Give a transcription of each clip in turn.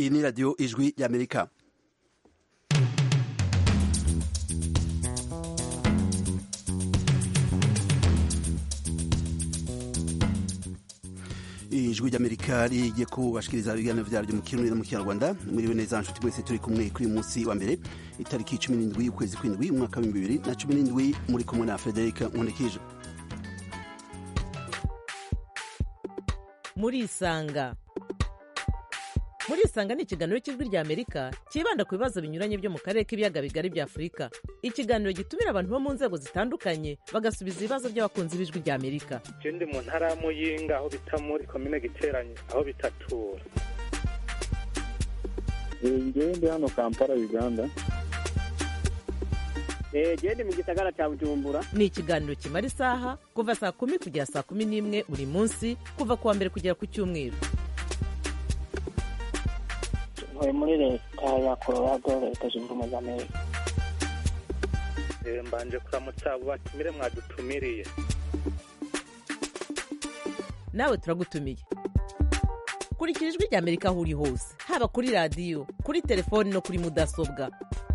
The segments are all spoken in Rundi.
iyi ni radiyo ijwi y'amerika ijwi ry'amerika rigiye kubashikiriza ibiganiro vyaryo mu kirundi no mu kinyarwanda mwiriwe neza nshuti mwese turi kumwe kuri uyu munsi wa mbere itariki cumi n'indwi y'ukwezi kw'indwi umwaka w'ibihumbi bibiri na cumi n'indwi muri kumwe na frederic nkundikije murisanga murisanga ni ikiganiro cy'ijwi rya amerika cyibanda ku bibazo binyuranye byo mu karere k'ibiyaga bigari bya afurika ikiganiro gitumira abantu bo mu nzego zitandukanye bagasubiza ibibazo by'abakunzi b'ijwi rya amerika je ndi mu ntara ya muyinga aho bita muri komine giteranye aho bitatura ngewe ndi hano kampala uganda gende mu gisagara cya bujumbura ni ikiganiro kimara isaha kuva saa kumi kugera saa kumi n'imwe buri munsi kuva ku wa mbere kugera ku cyumweru ntuye muri leta ya colorado leta zunze ubumwe za amerika Eh, mbanje kuramutsa abo batumire mwadutumiriye nawe turagutumiye kurikira ijwi rya amerika aho uri hose haba kuri radiyo kuri telefoni no kuri mudasobwa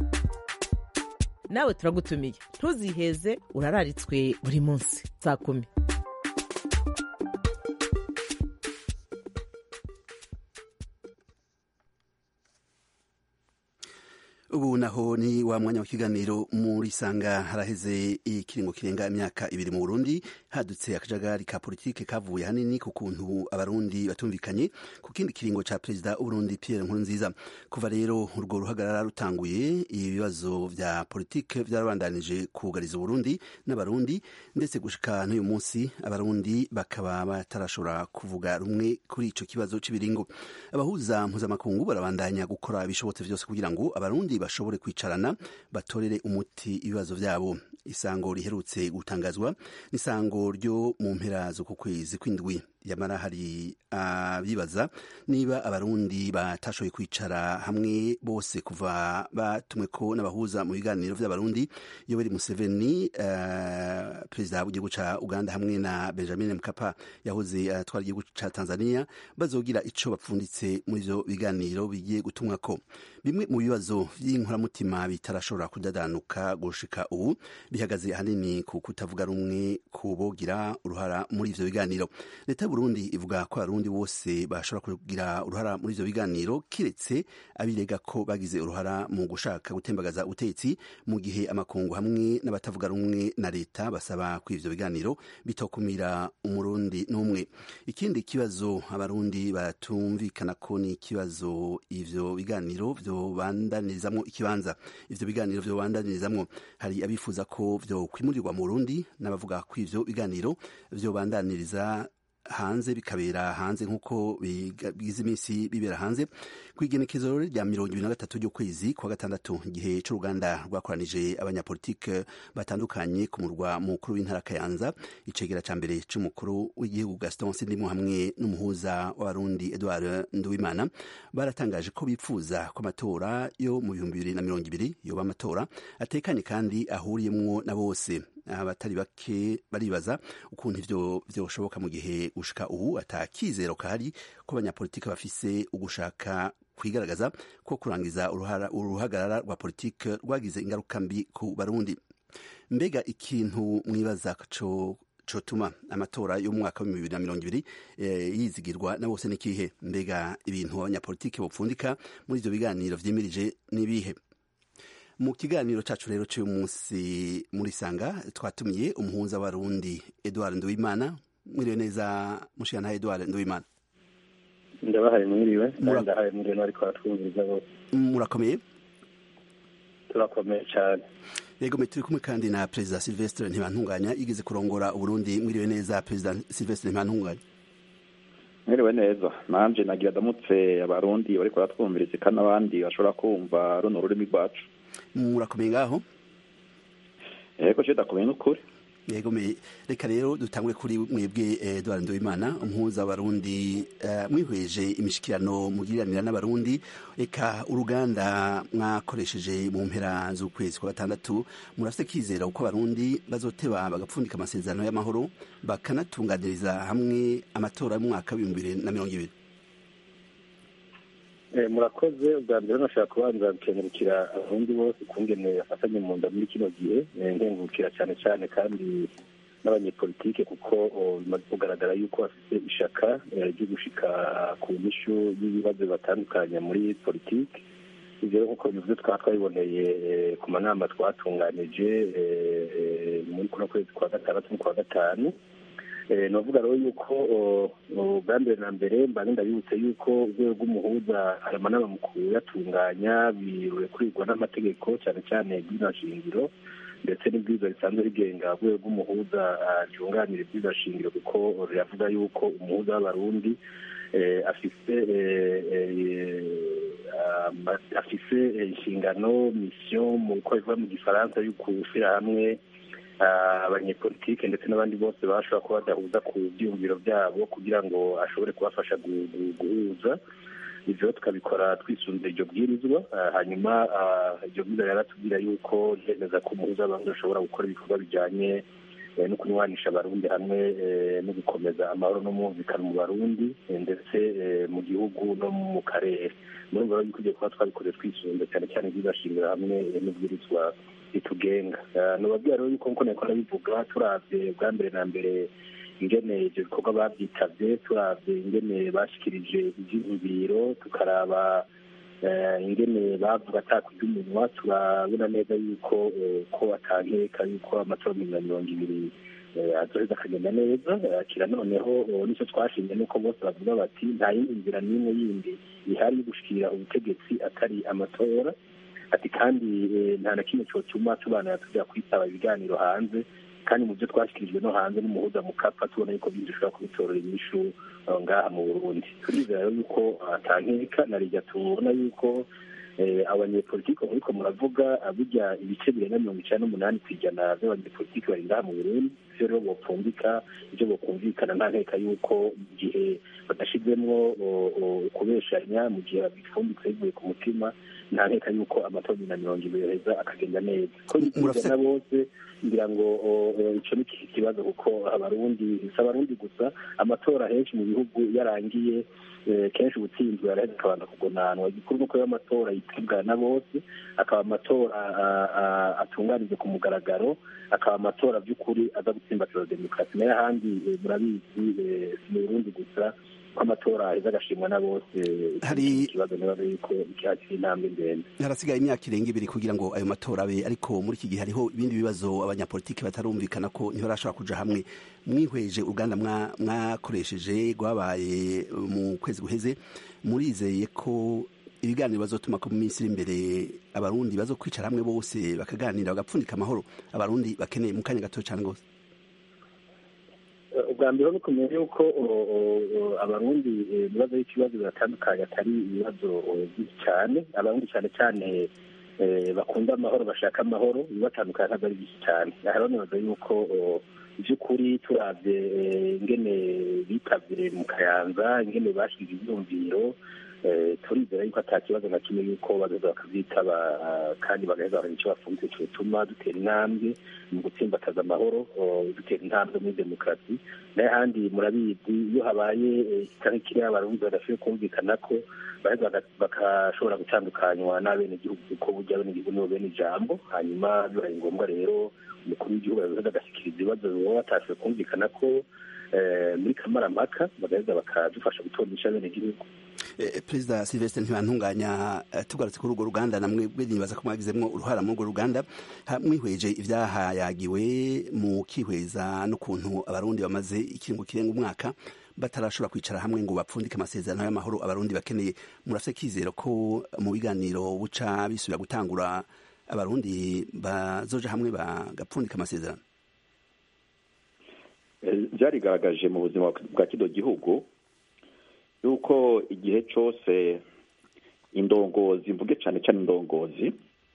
nawe turagutumiye ntuziheze urararitswe buri munsi saa kumi ubu naho ni wa mwanya w'ikiganiro muri sanga haraheze ikiringo kirenga imyaka ibiri mu burundi hadutse akajagari ka politike kavuye hanini ku kuntu abarundi batumvikanye ku kindi kiringo ca perezida w'uburundi pierre nkurunziza kuva rero urwo ruhagarara rutanguye ibibazo vya politike vyarabandanije kugariza uburundi n'abarundi ndetse gushika n'uyu munsi abarundi bakaba batarashobora kuvuga rumwe kuri ico kibazo c'ibiringo abahuza mpuzamakungu barabandanya gukora ibishobotse vyose kugira ngo abarundi bashobore kwicarana batorere umuti ibibazo vyabo isango riherutse gutangazwa n'isango ryo mu mpera z'uku kwezi kw'indwi yamara hari abibaza niba abarundi batashoboye kwicara hamwe bose kuva batumweko n'abahuza mu biganiro vy'abarundi yoweri museveni uh, perezida w'igihugu ca uganda hamwe na benjamin mkapa yahoze atwara uh, igihugu ca tanzania bazogira ico bapfunditse muri ivyo biganiro bigiye gutumwako bimwe mu bibazo vy'inkoramutima bitarashobora kudadanuka gushika ubu bihagaze ahanini ku kutavuga rumwe ku bogira uruhara muri ivyo biganiro leta Burundi ivuga ko abarundi bose bashobora kugira uruhara muri ivyo biganiro kiretse abirega ko bagize uruhara mu gushaka gutembagaza ubutegetsi mu gihe amakungu hamwe n'abatavuga rumwe na leta basaba ko ivyo biganiro bitokumira umurundi n'umwe ikindi kibazo abarundi batumvikana ko ni ikibazo ivyo biganiro vyobandanizamwo ikibanza ivyo biganiro vyobandanizamwo hari abifuza ko vyo kwimurirwa mu Burundi n'abavuga ko ivyo biganiro vyobandaniriza hanze bikabera hanze nk'uko bigize iminsi bibera hanze ku igenekezo rya mirongo ibiri na gatatu ry'ukwezi kwa gatandatu igihe c'uruganda rwakoranije abanyapolitike batandukanye ku murwa mukuru w'intara kayanza icegera ca mbere c'umukuru w'igihugu gaston sindimo hamwe n'umuhuza w'abarundi edward nduwimana baratangaje ko bipfuza ko amatora yo mu bihumbi bibiri na mirongo ibiri yoba amatora atekanye kandi ahuriyemwo na bose abatari bake baribaza ukuntu ivyo vyoshoboka mu gihe gushika ubu atakizero kahari ko abanyapolitike bafise ugushaka kwigaragaza ko kurangiza uruhagarara rwa politike rwagize ingaruka mbi ku barundi mbega ikintu mwibaza co cotuma amatora yo mu mwaka wa bibiri na mirongo ibiri yizigirwa na bose n'ikihe mbega ibintu abanyapolitike bopfundika muri ivyo biganiro vyimirije n'ibihe mu kiganiro cacu rero cy'uyu munsi muri sanga twatumiye umuhuza w'abarundi edward nduwimana mwiriwe neza mushikana edward nduwimana ndabahaye mwiriwe ndahaye mwiriwe n'ariko baratwumviriza bose murakomeye turakomeye cyane yego turi kumwe kandi na perezida silvestre ntibantunganya yigeze kurongora uburundi mwiriwe neza perezida silvestre ntibantunganya mwiriwe neza nanje nagira ndamutse abarundi bariko baratwumviriza kandi n'abandi bashobora kumva runo rurimi rwacu murakomeye ngaho yego cyo dakomeye n'ukuri yego reka rero dutangwe kuri mwebwe Edward Ndoimana umuhuza w'abarundi mwihweje imishikirano mugiriranira n'abarundi reka uruganda mwakoresheje mu mpera z'ukwezi kwa gatandatu murafite kizera uko abarundi bazoteba bagapfundika amasezerano y'amahoro bakanatunganiriza hamwe amatora y'umwaka w'ibihumbi bibiri na mirongo ibiri murakoze ubwa mbere nashaka kubanza gukengurukira abarundi bose ukungene bafatanye mu nda muri kino gihe nkengurukira cyane cyane kandi n'abanyepolitike kuko bimaze kugaragara yuko bafite ishaka ryo gushika ku nyishu y'ibibazo batandukanye muri politiki ibyo rero nk'uko bivuze twaba twabiboneye ku manama twatunganije muri kuno kwezi kwa gatandatu n'ukwa gatanu ni ukuvuga rero yuko ubwa mbere na mbere mba ndabibutse yuko urwego rw'umuhuza hari amanama mu kuyatunganya birekurirwa n'amategeko cyane cyane shingiro ndetse n'ibwiza risanzwe rigenga urwego rw'umuhuza ryunganira ibwiza shingiro kuko riravuga yuko umuhuza w'abarundi afite afise inshingano misiyo mu uko bivuga mu gifaransa yo gushyira hamwe abanyepolitike ndetse n'abandi bose bashobora kuba badahuza ku byiyumviro byabo kugira ngo ashobore kubafasha guhuza ibyo tukabikora twisunze iryo bwirizwa hanyuma iryo bwirizwa yaratubwira yuko ryemeza ko umuhuza w'abantu ashobora gukora ibikorwa bijyanye no kunywanisha abarundi hamwe no gukomeza amahoro n'umwumvikano mu barundi ndetse mu gihugu no mu karere muri ubwo rero tugiye kuba twabikoze twisunze cyane cyane ibyibashingira hamwe n'ubwirizwa ritugenga nubabwira rero yuko nkuko nako nabivuga turabye bwa mbere na mbere ingene ibyo bikorwa babyitabye turabye ingene bashyikirije ibyiyumviro tukaraba ingene bavuga atakurya umunwa turabona neza yuko ko atankeka yuko amatora mirongo ibiri azoheza akagenda neza kira noneho nicyo twashimye nuko bose bavuga bati nta yindi nzira n'imwe yindi ihari yo gushikira ubutegetsi atari amatora ati kandi nta na kimwe cyotuma tubanira tujya kwitaba ibiganiro hanze kandi mu byo twashyikirijwe no hanze n'umuhuza mu kapa tubona yuko byinshi dushobora kubitorera inyishu ngaha mu burundi turizera rero yuko atankeka na rijya tubona yuko abanyepolitiki muriko muravuga burya ibice birenga mirongo icyenda n'umunani ku ijana by'abanyepolitiki bari ngaha mu burundi ivyo rero bopfundika ivyo bokumvikana nta nteka yuko mu gihe badashizemwo kubeshanya mu gihe babipfunditse bivuye ku mutima nta nteka yuko amatora na mirongo ibiri heza akagenda neza ko na bose ngira ngo ico ni kibazo kuko abarundi si abarundi gusa amatora henshi mu bihugu yarangiye kenshi ubutsinzwe araheza akabanza kugonanwa igikuru nuko ayo matora yitabwa na bose akaba amatora atunganije ku mugaragaro akaba amatora by'ukuri aza gutsimbatira demokarasi nayo ahandi murabizi si mu burundi gusa ko amatora aheza agashimwa na bose hari ikibazo nibaza yuko cyakira intambwe ndende harasigaye imyaka irenga ibiri kugira ngo ayo matora abe ariko muri iki gihe hariho ibindi bibazo abanyapolitiki batarumvikana ko ntibarashobora kuja hamwe mwihweje uruganda mwakoresheje rwabaye mu kwezi guheze murizeye ko ibiganiro bazotuma ko mu minsi iri imbere abarundi bazokwicara hamwe bose bakaganira bagapfundika amahoro abarundi bakeneye mu kanya gato cyane rwose ubwa mbere ni kumenya yuko abarundi ibibazo y'ikibazo biratandukanye atari ibibazo byinshi cyane abarundi cyane cyane bakunda amahoro bashaka amahoro bibatandukanye ntabwo ari byinshi cyane aha rero nibaza yuko by'ukuri turabye ingene bitabye mu kayanza ingene bashyira ibyumviro turizera yuko ata kibazo na kimwe yuko bagaheza bakabyitaba kandi bagaheza bakora icyo bafunze cyotuma dutera intambwe mu gutsimbataza amahoro dutera intambwe muri demokarasi n'ahandi murabizi iyo habaye ikiganiro kiriho abarundi badashoboye kumvikana ko baheza bagashobora gutandukanywa n'abenegihugu kuko burya abenegihugu nibo bene ijambo hanyuma bibaye ngombwa rero umukuru w'igihugu yagaheza agashyikiriza ibibazo baba batashoboye kumvikana ko muri kamarampaka bagaheza bakadufasha gutondesha abenegihugu perezida silvestre ntibantunganya tugarutse kuri urwo ruganda namwe nibaza ko mwagizemwo uruhara muri urwo ruganda mwihweje ibyahayagiwe mu kihweza n'ukuntu abarundi bamaze ikiringo kirenga umwaka batarashobora kwicara hamwe ngo bapfundike amasezerano y'amahoro abarundi bakeneye murafite kizero ko mu biganiro buca bisubira gutangura abarundi bazoja hamwe bagapfundika amasezerano byarigaragaje mu buzima bwa kino gihugu yuko igihe cyose indongozi mvuge cyane cyane indongozi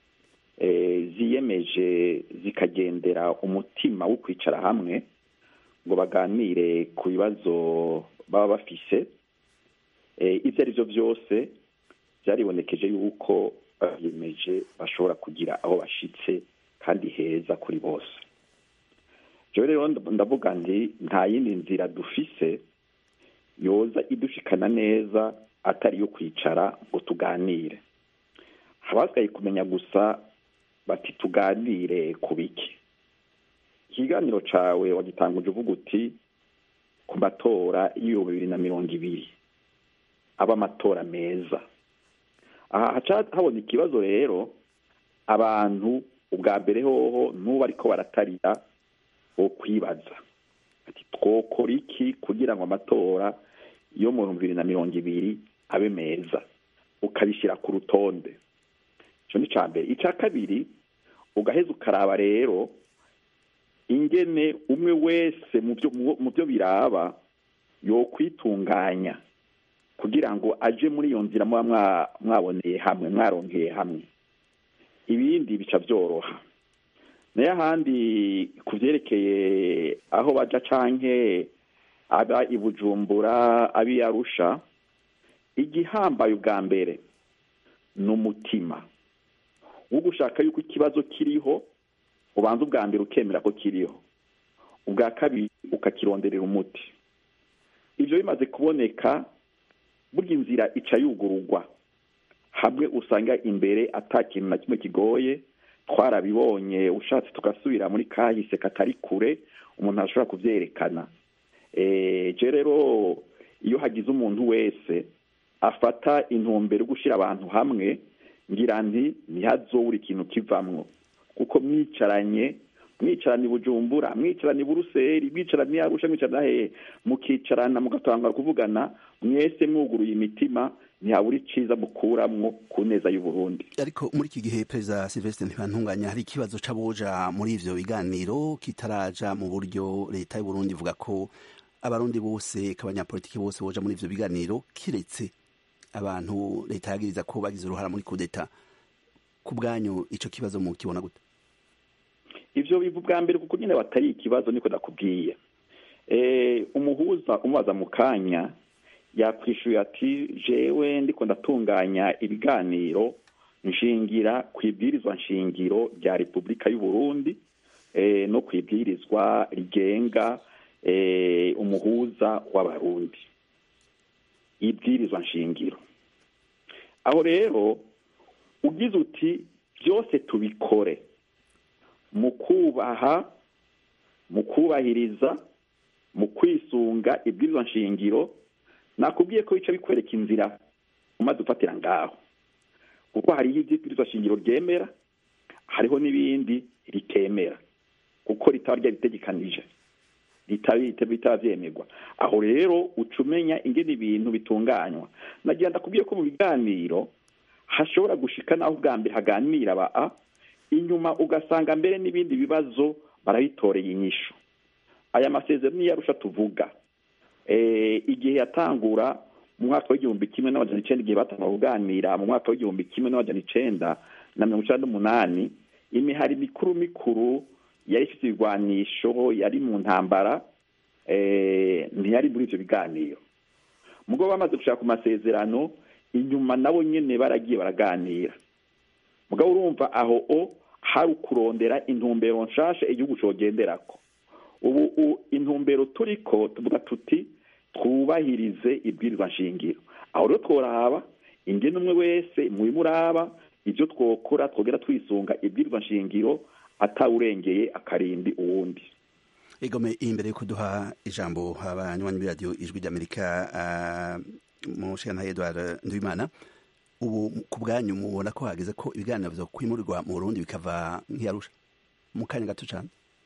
ziyemeje zikagendera umutima wo kwicara hamwe ngo baganire ku bibazo baba bafise ibyo ari byo byose byaribonekeje yuko babiyemeje bashobora kugira aho bashyitse kandi heza kuri bose rero ndavuga nti nta yindi nzira dufise yoza idushikana neza atari iyo kwicara ngo tuganire habasigaye kumenya gusa bati tuganire ku biki ikiganiro cawe wagitanguje uvuga uti ku matora y'ibihumbi bibiri na mirongo ibiri aba amatora meza aha haca habona ikibazo rero abantu ubwa mbere hoho n'ubu ariko baratarira bo kwibaza ati twokora iki kugira ngo amatora yo mu bihumbi bibiri na mirongo ibiri abe meza ukabishyira ku rutonde icyo ni icya mbere icya kabiri ugaheza ukaraba rero ingene umwe wese mu byo biraba yo kwitunganya kugira ngo aje muri iyo nzira muba mwaboneye hamwe mwaronkeye hamwe ibindi bica byoroha nayo ahandi ku byerekeye aho baja canke aba i bujumbura abi arusha igihambaye ubwa mbere ni umutima wo gushaka yuko ikibazo kiriho ubanza ubwa mbere ukemera ko kiriho ubwa kabiri ukakironderera umuti ibyo bimaze kuboneka burya inzira ica yugururwa hamwe usanga imbere ata kintu na kimwe kigoye twarabibonye ushatse tugasubira muri kahise katari kure umuntu ashobora kubyerekana je rero iyo hagize umuntu wese afata intumbero yo gushyira abantu hamwe ngira nti ntihazobura ikintu kivamwo kuko mwicaranye mwicaranye bujumbura mwicaranye buruseli mwicaranye arusha mwicaranye hehe mukicarana mugatangara kuvugana mwese mwuguruye imitima ntihabura iciza mukuramwo ku neza y'uburundi ariko muri iki gihe perezida silvestre ntibantunganya hari ikibazo c'aboja muri ivyo biganiro kitaraja mu buryo leta y'uburundi ivuga ko abarundi bose k'abanyapolitiki bose boja muri ivyo biganiro kiretse abantu leta yagiriza ko bagize uruhara muri kudeta ku bwanyu ico kibazo mukibona gute ivyo biva bwa mbere kuko nyine batari ikibazo niko nakubwiye umuhuza umubaza mu kanya yakwishuye ati jewe ndiko ndatunganya ibiganiro nshingira ku ibwirizwa nshingiro rya repubulika y'uburundi no ku ibwirizwa rigenga umuhuza w'abarundi ibwirizwa nshingiro aho rero ugize uti byose tubikore mu kubaha mu kubahiriza mu kwisunga ibwirizwa nshingiro nakubwiye ko bica bikwereka inzira umaze ufatira ngaho kuko hariho ibwirizwa shingiro ryemera hariho n'ibindi ritemera kuko ritaba ryaritegekanije bitaba byemerwa aho rero uca umenya ingene ibintu bitunganywa nagira ndakubwiye ko mu biganiro hashobora gushika naho ubwa mbere haganira ba a inyuma ugasanga mbere n'ibindi bibazo barabitoreye inyishu aya masezerano niyo arusha tuvuga igihe yatangura mu mwaka w'igihumbi kimwe n'amajana icenda igihe batangura kuganira mu mwaka w'igihumbi kimwe n'amajana icenda na mirongo icenda n'umunani imihari mikuru mikuru yari ifite ibigwanisho yari mu ntambara ntiyari muri ivyo biganiro mugabo bamaze gushaka ku masezerano inyuma nabo nyene baragiye baraganira mugabo urumva aho o hari ukurondera intumbero nshasha igihugu cogenderako ubu intumbero turiko tuvuga tuti twubahirize ibwirizwa nshingiro aho rero tworaba ingene umwe wese mubimuraba ivyo twokora twogera twisunga ibwirizwa nshingiro atawurengeye akarindi uwundi egome imbere yo kuduha ijambo abanywanyi b'iradiyo ijwi ry'amerika mu nshingano edward nduwimana ubu ku bwanyu mubona ko hageze ko ibiganiro vyo kwimurirwa mu burundi bikava nk'iyarusha mu kanya gato cane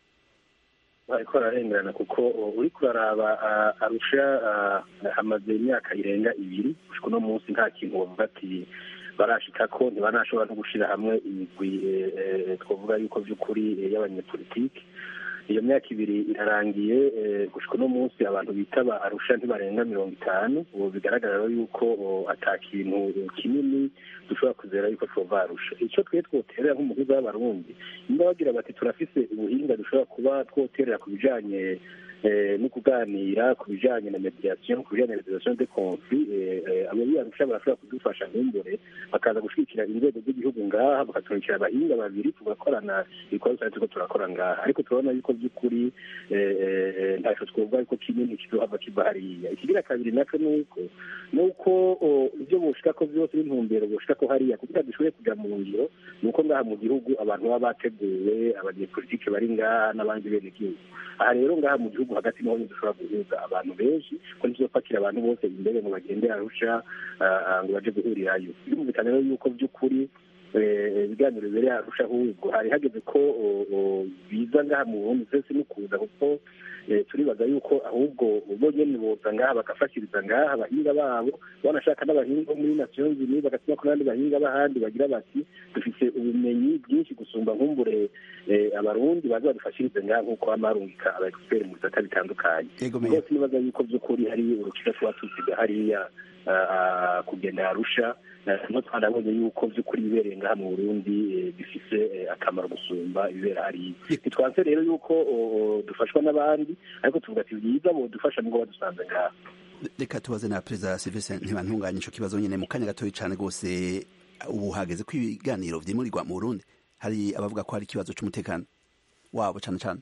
ariko ararengerana kuko uri kuraraba arusha hamaze imyaka irenga ibiri gushika uno munsi nta kintu wovuga ati barashika ko ntibanashobora no gushira hamwe imigwi twavuga yuko vy'ukuri y'abanyepolitike iyo myaka ibiri irarangiye gushika uno munsi abantu bitaba arusha ntibarenga mirongo itanu ubu bigaragara yuko ata kintu kinini dushobora kuzera yuko twova arusha icyo twe twoterera nk'umuhuza w'abarundi nimba bagira bati turafise ubuhinga dushobora kuba twoterera ku bijanye no kuganira ku bijanye na mediation ku bijanye na mediation de conflit abari arusha barashobora kudufasha nk'imbere bakaza gushigikira inzego z'igihugu ngaha bakaturikira abahinga babiri tugakorana ibikorwa twari turiko turakora ngaha ariko turabona yuko by'ukuri nta ntaco twovuga ariko kinini kizohava kiva hariya ikigira kabiri naco nuko nuko ibyo boshikako vyose n'intumbero boshikako hariya kugira dushobore kuja mu ngiro nuko ngaha mu gihugu abantu baba bateguwe abanyepolitike bari ngaha n'abandi bene gihugu aha rero ngaha mu gihugu hagati niho dushobora guhuza abantu benshi ko ntizopakira abantu bose imbere ngo bagende arusha ngo baje guhurirayo birumvikana rero yuko by'ukuri ibiganiro bibereye arusha ahubwo hari hageze ko biza ngaha mu burundi twese no kuza kuko turibaza yuko ahubwo bo nyene boza ngaha bagafashiriza ngaha abahinga babo banashaka n'abahinga bo muri nations unies bagatuma ko n'abandi bahinga b'ahandi bagira bati dufise ubumenyi bwinshi gusumba nkumbure abarundi baza badufashirize ngaha nk'uko bama barungika aba expert mu bisata bitandukanye rwose nibaza yuko vy'ukuri hari urukika tuba tusiga hariya kugenda arusha no twanabonye yuko vy'ukuri bibereye ngaha mu burundi bifise akamaro gusumba ibibera hariya ntitwanse rero yuko dufashwa n'abandi ariko tuvuga ati byiza bodufasha nubwo badusanze ngaha reka tubaze na perezida silvestre ntibantunganye ico kibazo nyene mu kanya gatoyi cane rwose ubu hageze ko ibiganiro vyimurirwa mu burundi hari abavuga ko hari ikibazo c'umutekano wabo cane cane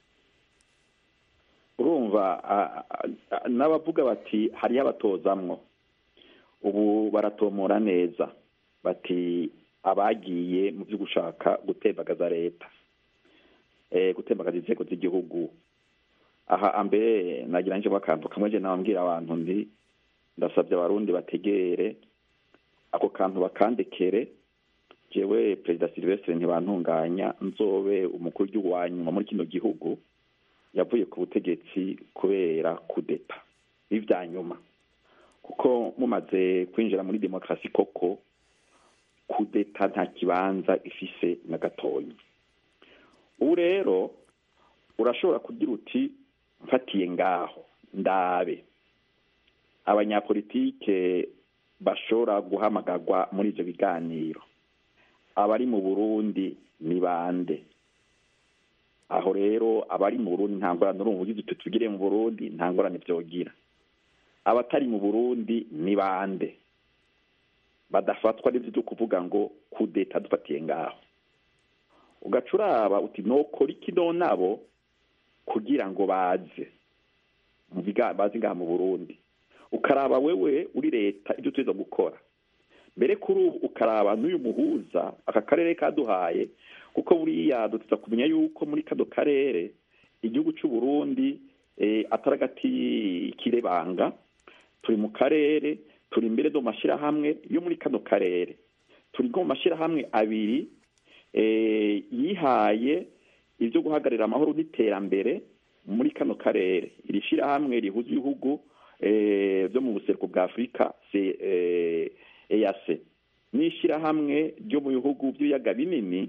urumva n'abavuga bati hariho abatozamwo ubu baratomora neza bati abagiye mu byo gushaka gutembagaza leta gutembagaza inzego z'igihugu aha mbere nagira nje akantu kamwe je nababwira abantu ndi ndasabye abarundi bategere ako kantu bakandekere jewe perezida silvestre ntibantunganya nzobe umukuru w'igihugu wa nyuma muri kino gihugu yavuye ku butegetsi kubera kudeta n'ivya nyuma kuko mumaze kwinjira muri demokarasi koko kudeta nta kibanza ifise na gatoyi ubu rero urashobora kugira uti mfatiye ngaho ndabe abanyapolitike bashobora guhamagarwa muri ivyo biganiro abari mu burundi ni bande aho rero abari mu burundi nta ngorane urumva ugize uti tugire mu burundi nta ngorane vyogira abatari mu burundi ni bande badafatwa n'ivyo vyo kuvuga ngo kudeta dufatiye ngaho ugaca uraba uti nokora iki nabo kugira ngo baze bazi ngaha mu burundi ukaraba wewe uri leta ibyo tuza gukora mbere kuri ubu ukaraba n'uyu muhuza aka karere kaduhaye kuko buriya duteza kumenya yuko muri kano karere igihugu cy'u Burundi atari agati kirebanga turi mu karere turi imbere do mashyirahamwe yo muri kano karere turi nko mu mashyirahamwe abiri yihaye ibyo guhagararira amahoro n'iterambere muri kano karere iri shyirahamwe rihuza ibihugu byo mu buseruko bwa afurika eyase n'ishyirahamwe ryo mu bihugu by'ibiyaga binini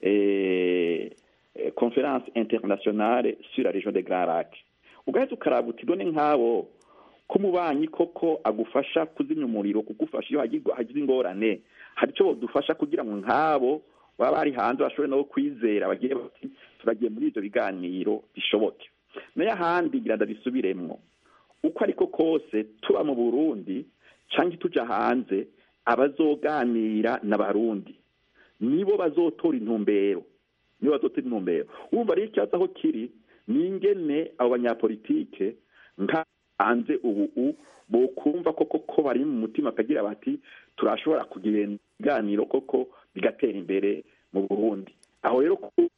conference internationale sur la région de grand lac ugahita ukaraba uti none nk'abo ko umubanyi koko agufasha kuzimya umuriro kugufasha iyo hagize ingorane hari icyo badufasha kugira ngo nk'abo baba bari hanze bashobore nabo kwizera bagiye bati turagiye muri ibyo biganiro bishoboke nayo ahandi ngira ndabisubiremwo uko ariko kose tuba mu burundi cyangwa tuja hanze abazoganira n'abarundi nibo bazotora intumbero nibo bazotora intumbero wumva rero ikibazo aho kiri ni ingene abo banyapolitike nka hanze ubu bokumva koko ko bari mu mutima akagira bati turashobora kugira ibiganiro koko bigatera imbere mu burundi aho rero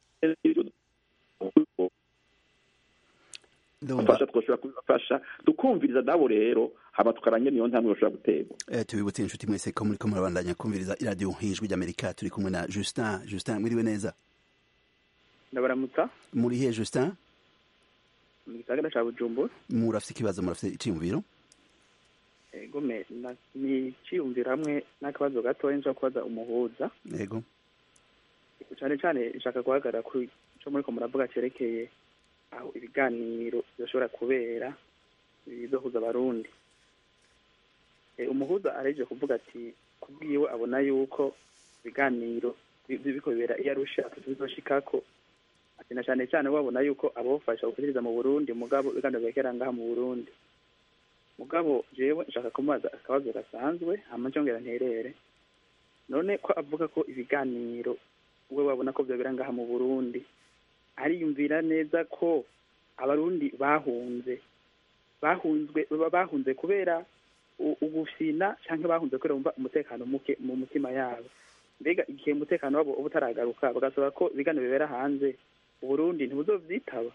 fasha twoshobora kubibafasha tukumviriza nabo rero haba tukaranye niyo ntambwe bashobora guterwa tubibutse inshuti mwese ko muriko murabandanya kumviriza iradiyo nk'ijwi ry'amerika turi kumwe na justin justin mwiriwe neza ndabaramutsa muri he justin mu gisagara ca bujumbura murafise ikibazo murafise iciyumviro ego me ni iciyumviro hamwe n'akabazo gatoya nshaka kubaza umuhuza yego cane cane nshaka guhagarara ku ico muriko muravuga cerekeye aho ibiganiro byoshobora kubera bizohuza abarundi umuhuza areje kuvuga ati kubwiwe abona yuko ibiganiro biko bibera iyo arusha bizoshikako ati na cane cane babona yuko abofasha gukurikiza mu burundi mugabo ibiganiro byerekera ngaha mu burundi mugabo jewe nshaka kumubaza akabazo gasanzwe hama njongera nterere none ko avuga ko ibiganiro we wabona ko vyobera ngaha mu burundi ariyumvira neza ko abarundi bahunze bahunzwe baba bahunze kubera u- ugufina cyangwa bahunze kubera bumva umutekano muke mu mutima yabo mbega igihe umutekano wabo uba utaragaruka bagasaba ko ibiganiro bibera hanze uburundi ntibuzovyitaba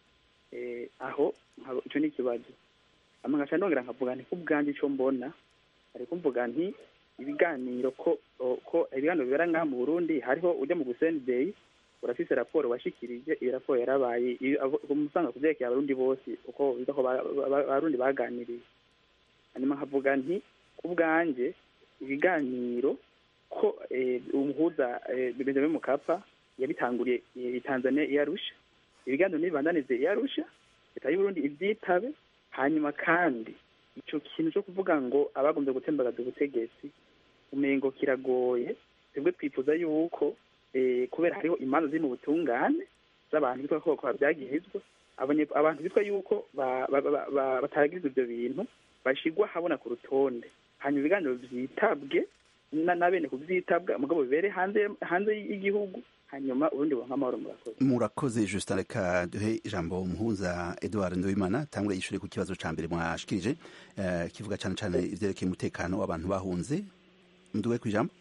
eh, aho nkaba- ico ni ikibazo ama ngaca ndongera nkavuga nti kubwanjye ico mbona ariko mvuga nti ibiganiro ko o- ko ibiganiro bibera ngaha mu burundi hariho ujya mu gusendey urafise raporo washikirije iyo raporo yarabaye iyo abo- umusanga kuvyerekeye abarundi bose uko biza ko ba- ba- ba- abarundi baganiriye hanyuma nkavuga nti kubwanjye ibiganiro ko eh, umuhuza eh, benjamin mukapa yabitanguriye eh, i tanzania i arusha ibiganiro nibibandanize i arusha leta y'uburundi ivyitabe hanyuma kandi ico kintu co kuvuga ngo abagombye gutembagaza ubutegetsi umengo kiragoye twebwe twifuza yuko eh, kubera hariho imanza ziri mu butungane z'abantu bitwa ko babyagirizwa abanye- abantu bitwa yuko ba- ba- ba- ba- bataragirizwa ivyo bintu bashigwa habona ku rutonde hanyuma ibiganiro vyitabwe na na bene kuvyitabwa mugabo bibere hanze hanze y'igihugu hanyuma urundi buronka amahoro murakoze murakoze justin reka duhe ijambo umuhuza edouard nduwimana tangwe yishure ku kibazo ca mbere mwashikirije eh, kivuga cane cane ivyerekeye umutekano w'abantu bahunze nduwe ku ijambo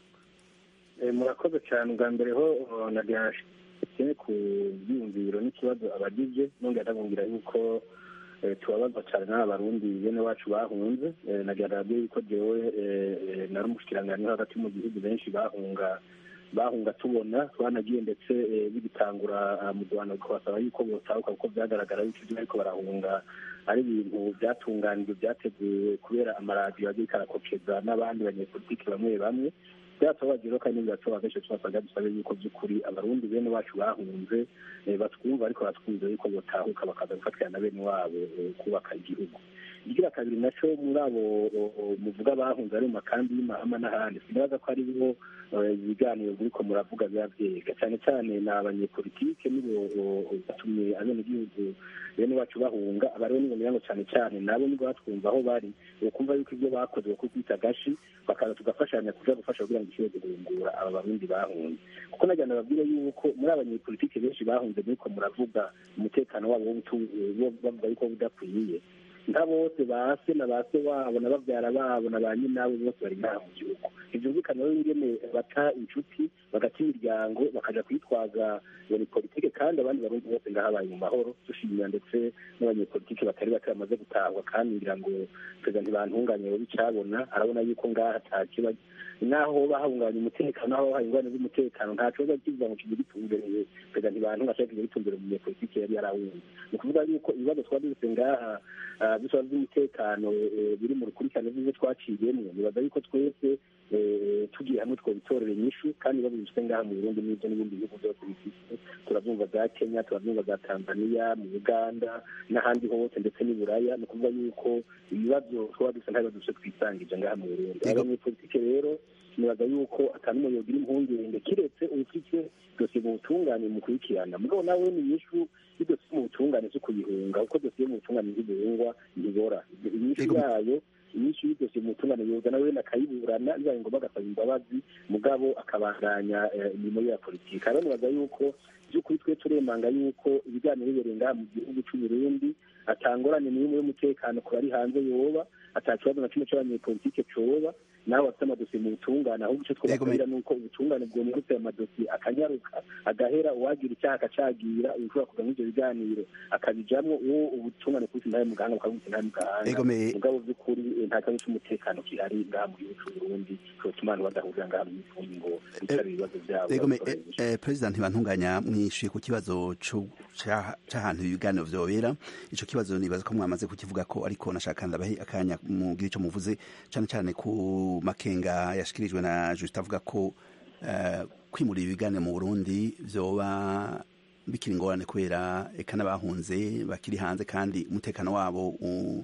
Eh, murakoze cyane ubwa mbere ho oh, nagira nshike ku byiyumviro n'ikibazo abagize nongera ndabumvira yuko eh, tubabazwa cyane n'aba barundi bene wacu bahunze Eh, nagira ndababwire yuko jewe eh, eh, nari umushikiranganji wo hagati mu gihugu benshi bahunga bahunga tubona twanagiye ndetse eh, bigitangura ah, mu rwanda kubasaba yuko botahuka kuko byagaragara yuko ibyo bariko barahunga ari ibintu byatunganijwe byateguwe kubera amaradiyo agiye karakokeza n'abandi banyepolitiki bamwe bamwe byatubabaje rero kandi biratubabaza benshi tubasabwa dusabe yuko by'ukuri abarundi bene wacu bahunze eh, batwumva ariko batwumva yuko botahuka bakaza gufatira na bene wabo eh, kubaka igihugu igira kabiri naco muri abo o- o, muvuga bahunze ari mu makambi y'imahama n'ahandi sinibaza ko ari bo eh, ibiganiro buriko muravuga biba vyega cyane cyane ni abanyepolitike nibo o- o, batumye abenegihugu bene wacu bahunga abariho nibo mirango cyane cyane nabo nibo batwumva aho bari ukumva yuko ibyo bakoze bakubita agashi bakaza tugafashanya kuja gufasha kugira ngo ishobore guhungura aba barundi bahunze kuko nagira nababwire yuko muri abanyepolitike benshi bahunze muriko muravuga umutekano wabo w'ubutu- wo- bavuga yuko budakwiye nka bose ba se na ba se wabo na bavyara babo na ba nyinabo bose bari ngaha mu gihugu ntivyumvikana rero ingene bata inshuti bagata imiryango bakaja kwitwaza iyo politike kandi abandi barundi bose ngaha bari mu mahoro dushimira ndetse n'abanyepolitike batari bake bamaze gutahwa kandi ngira ngo perezida ntibantunganye bobi icabona arabona yuko ngaha atakiba naho bahungabanya umutekano naho bahaye ingorane z'umutekano nta kibazo kivuga ngo kibe gitumbereye perezida ntibantunganye ashaka kibe gitumbereye umunyepolitike yari yarawumva ni ukuvuga yuko ibibazo twari dufite ngaha ah, bisaba by'umutekano eh, biri mu rukurikirane rw'ibyo twaciyemwo nibaza yuko twese eh, tugiye hamwe twobitorera inyishu kandi ibibazo bifite ngaha mu burundi n'ibyo n'ibindi bihugu byose bifite turabyumva za kenya turabyumva za tanzania mu uganda n'ahandi hose ndetse n'i buraya ni ukuvuga yuko ibibazo twaba dusa nta bibazo dufite twisangije ngaha mu burundi Yego. abanyepolitike rero nibaza yuko atanumwe yogira impungenge kiretse ufite dosiye mu butungane mu kurikirana mugabo nawe ni inyishu y'idosiye mu butungane zo kuyihunga kuko dosiye mu butungane ntibihungwa ntibora inyishu Yego. yayo inyishu y'idosiye mu butungane yoza nawe akayiburana bibaye ngombwa agasaba imbabazi mugabo akabandanya eh, imirimo ye ya politiki rero nibaza yuko by'ukuri twe turemanga yuko ibiganiro bibereye ngaha mu gihugu cy'u Burundi atangorane n'imwe y'umutekano ku bari hanze yoba ata kibazo na kimwe cy'abanyepolitike coba nawe bafite amadosiye mu butungane ahubwo icyo twababwira ni uko ubutungane bwomurutse ayo madosiye akanyaruka agahera uwagira icyaha akacagira ushobora kuva muri ibyo biganiro akabijamwo uwo ubutungane kubita intahe mu gahanga bukabwita intahe mu gahanga Ego me- mugabo by'ukuri eh, nta kibazo cy'umutekano gihari ngaha mu gihugu cy'u Burundi cyotuma abantu badahurira ngaha mu mifungo ngo bicara ibibazo byabo Ego me- babitorere eh, eh, perezida ntibantunganya mwishuye ku kibazo co- ca- c'ahantu ibiganiro vyobera ico kibazo nibaza ko mwamaze kukivuga ko ariko nashaka ndabahe akanya mugira ico muvuze cane cane ku makenga yashikirijwe na Justin avuga ko eh, kwimura ibiganiro mu Burundi vyoba bikiri ingorane kubera eka n'abahunze bakiri hanze kandi umutekano wabo u-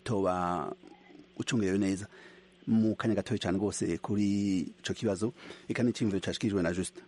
utoba ucungerewe neza mu kanya gatoya cyane rwose kuri ico kibazo eka n'iciyumviro cashikirijwe na Justin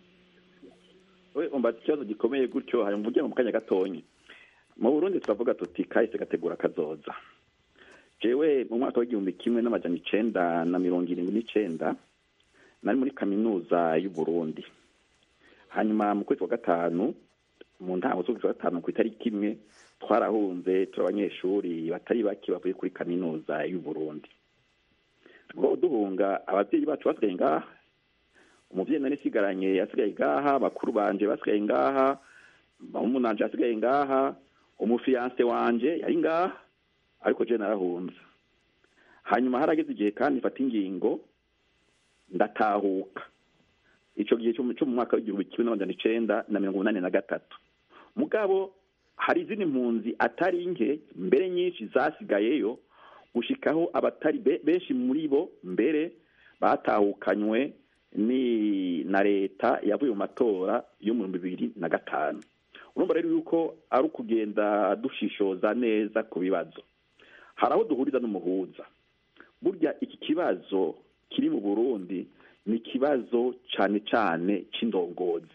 we umva ikibazo gikomeye gutyo hari mvuge mu kanya gatonyi mu burundi turavuga tuti kahise gategura kazoza jewe mu mwaka w'igihumbi kimwe n'amajana icenda na mirongo irindwi n'icenda nari muri kaminuza y'uburundi hanyuma mu kwezi kwa gatanu mu ntango z'ukwezi kwa gatanu ku itariki imwe twarahunze turi abanyeshuri batari bake bavuye kuri kaminuza y'u Burundi ubwo duhunga ababyeyi bacu basigaye ngaha umubyeyi nari nsigaranye yasigaye ngaha bakuru banje basigaye ngaha umunanje yasigaye ngaha umufiyanse wanje yari ngaha ariko je narahunze hanyuma harageze igihe kandi mfata ingingo ndatahuka ico gihe cyo mu mwaka w'igihumbi kimwe n'amajana icenda na mirongo umunani na gatatu mugabo hari izindi mpunzi atari nke mbere nyinshi zasigayeyo gushikaho abatari benshi muri bo mbere batahukanywe ni na leta yavuye mu matora yo mu bibiri na gatanu urumva rero yuko ari ukugenda dushishoza neza ku bibazo hari aho duhuriza n'umuhuza burya iki kibazo kiri mu burundi ni ikibazo cyane cyane cy'indongozi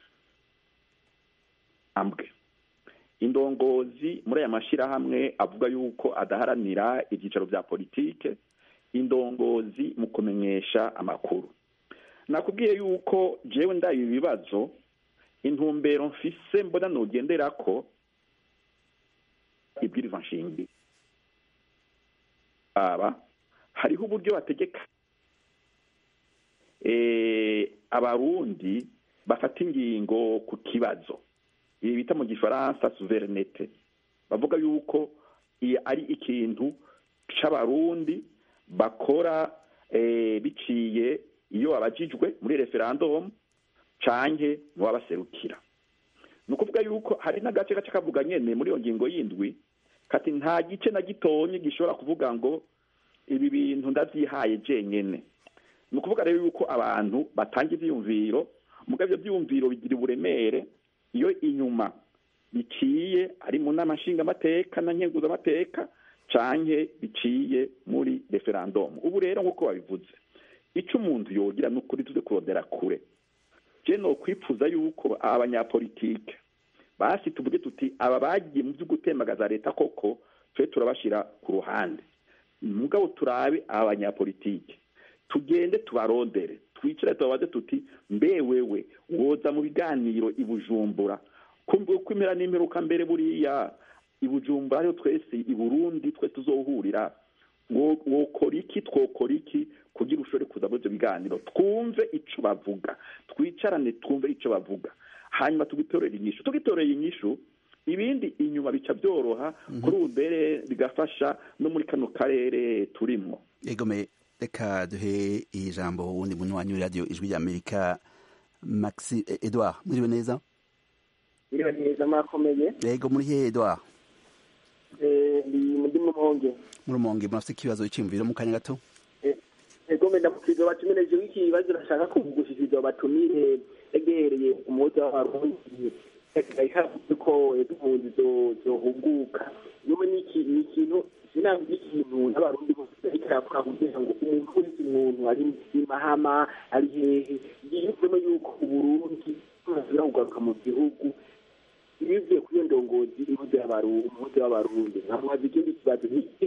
ambwe indongozi muri aya mashyirahamwe avuga yuko adaharanira ibyicaro bya politike indongozi mu kumenyesha amakuru nakubwiye yuko jewe ndaye ibi bibazo intumbero mfise mbona nugendera ko ibwiriza nshingi aba hariho uburyo bategeka abarundi bafata ingingo ku kibazo ibi bita mu gifaransa suverinete bavuga yuko ari ikintu c'abarundi bakora biciye iyo babajijwe muri referandumu canke mu babaserukira ni ukuvuga yuko hari n'agace gace kavuga nyene muri iyo ngingo y'indwi kati nta gice na gitonye gishobora kuvuga ngo ibi bintu ndavyihaye jenyene ni ukuvuga rero yuko abantu batanga ivyiyumviro mugabo ivyo vyiyumviro bigira uburemere iyo inyuma biciye ari mu nama nshingamateka na nkenguzamateka canke biciye muri referandumu ubu rero nk'uko babivuze ico umuntu yogira ni ukuri tuze kurondera kure je nokwipfuza yuko aba banyapolitike basi tuvuge tuti aba bagiye mu vyo gutembagaza leta koko twe turabashira ku ruhande mugabo turabe aba banyapolitike tugende tubarondere twicare tubabaze tuti mbe wewe woza mu biganiro i bujumbura kwimera n'imperuka mbere buriya i bujumbura ariho twese i burundi twese tuzohurira wokora iki twokora iki kugira ushobore kuza muri ibyo biganiro twumve ico bavuga twicarane twumve ico bavuga hanyuma tugitorera inyishu tugitorera inyishu ibindi inyuma bica byoroha kuri ubu mbere bigafasha no muri kano karere turimwo egome reka duhe ijambo wundi muntu wanyu radiyo ijwi rya amerika maxi edouard muriwe neza muriwe neza mwakomeye yego muri he edouard ndi muri mumonge muri mumonge murafite ikibazo cy'imviro mu kanya gato ego menda mukizo batumireje wiki ibibazo nashaka kuvugushiriza batumire egereye umuhuza w'abarundi ko impunzi zohuguka nyuma ni ikintu sinanga ikintu n'abarundi bose ariko arakora kugira ngo umuntu wese umuntu ari i mahama ari hehe yiyumvemo yuko uburundi buzira kugaruka mu gihugu bivuye kuri iyo ndongozi impuzu y'abarundi nkamubaza ikindi kibazo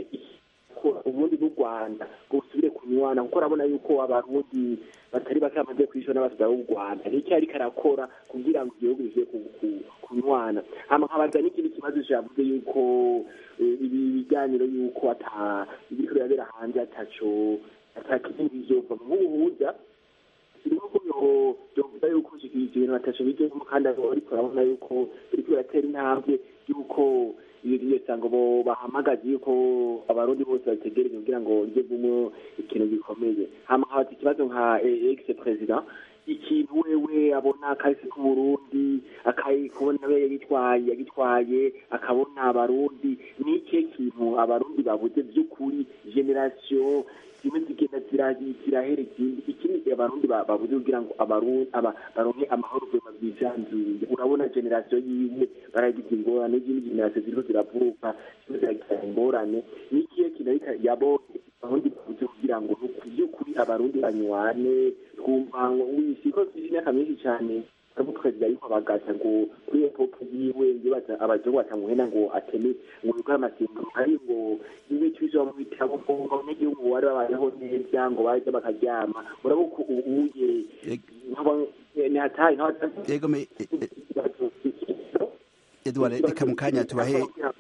ubundi n'u rwanda ngo busubire kunywana kuko urabona yuko abarundi batari bake bamaze kwishyura n'abasida b'u rwanda nicyo ariko arakora kugira ngo igihugu bisubire kunywana hama nkabaza n'ikindi kibazo cyavuze yuko ibi biganiro yuko ata ibiriko birabera hanze ataco atakindi bizova nk'ubuhuza birimo ko byovuga yuko ibintu ataco bijemo kandi ariko urabona yuko biriko biratera intambwe yuko iyo sango bo bahamagaje yuko abarundi bose bategereje kugira ngo rye gumo ikintu gikomeye hama habaza ikibazo nka ex president ikintu wewe abona kahise k'uburundi akabona we yagitwaye yagitwaye akabona abarundi ni ikihe kintu abarundi babuze by'ukuri generasiyo zimwe zigenda zirahera ikindi ikindi abarundi babuze kugira ngo baronke amahoro vema bwisanzuye urabona generasiyo yiwe baragize ingorane izindi generasiyo ziriho ziravuka zimwe ziragira ingorane ni ikihe kintu ariko yabonye abarundi babuze kugira ngo by'ukuri abarundi banywane twumva ngo wisiko imyaka myinshi cyane ariko tukagira yuko abagata ngo kuri iyo popo yiwe ndibaza abazungu batamuhena ngo ateme ngo bikore amasezerano ari ngo ibi tubisoma mu bitabo ngo abanyagihugu bari babayeho neza ngo baje bakaryama murabona ko ubuye ni hatari yego me edward reka mu kanya tubahe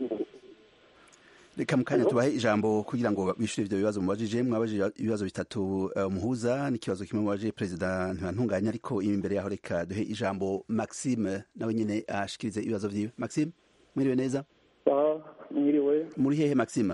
reka mu kanya tubahe ijambo kugira ngo bishyure ibyo bibazo mubajije mwabajije ibibazo bitatu umuhuza n'ikibazo kimwe mubajije perezida ntibantunganya ariko imbere yaho reka duhe ijambo maxime nawe nyine ashikirize ibibazo byiwe maxime mwiriwe neza mwiriwe muri hehe maxime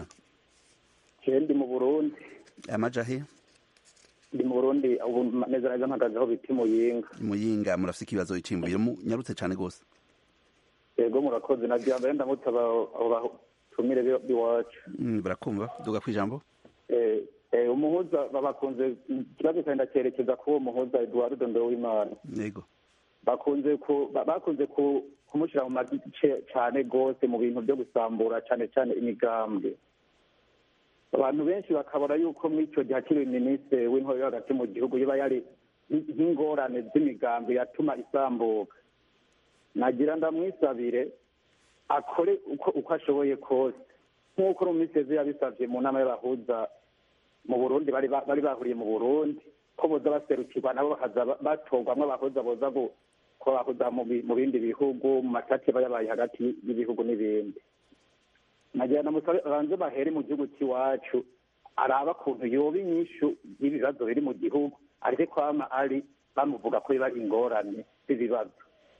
ndi mu burundi amaja he ndi mu burundi ubu neza neza mpagaze aho bita muyinga muyinga murafite ikibazo icimbiro nyarutse cyane rwose yego murakoze na byambere ndamutse abatumire b'iwacu barakumva duga ku ijambo umuhuza bakunze ikibazo cyane ndacyerekeza kuri uwo muhuza eduardo ndowimana yego bakunze bakunze kumushyira mu magice cyane rwose mu bintu byo gusambura cyane cyane imigambwe abantu benshi bakabona yuko muri icyo gihe akiri minisitiri w'intore yo hagati mu gihugu yaba yari nk'ingorane z'imigambi yatuma isambuka nagira ndamwisabire akore uko ashoboye kose nk'uko mu minsi yose yabisabye mu nama y'abahuza mu burundi bari bahuriye mu burundi ko boza baserukirwa nabo bakaza batorwamo abahuza boza kubahuza mu bindi bihugu mu matati aba yabaye hagati y'ibihugu n'ibindi nagira namusabe banze bahere mu gihugu cy'iwacu araba kuntu yoba inyishu y'ibibazo biri mu gihugu areke kwama ari bamuvuga ko biba ingorane z'ibibazo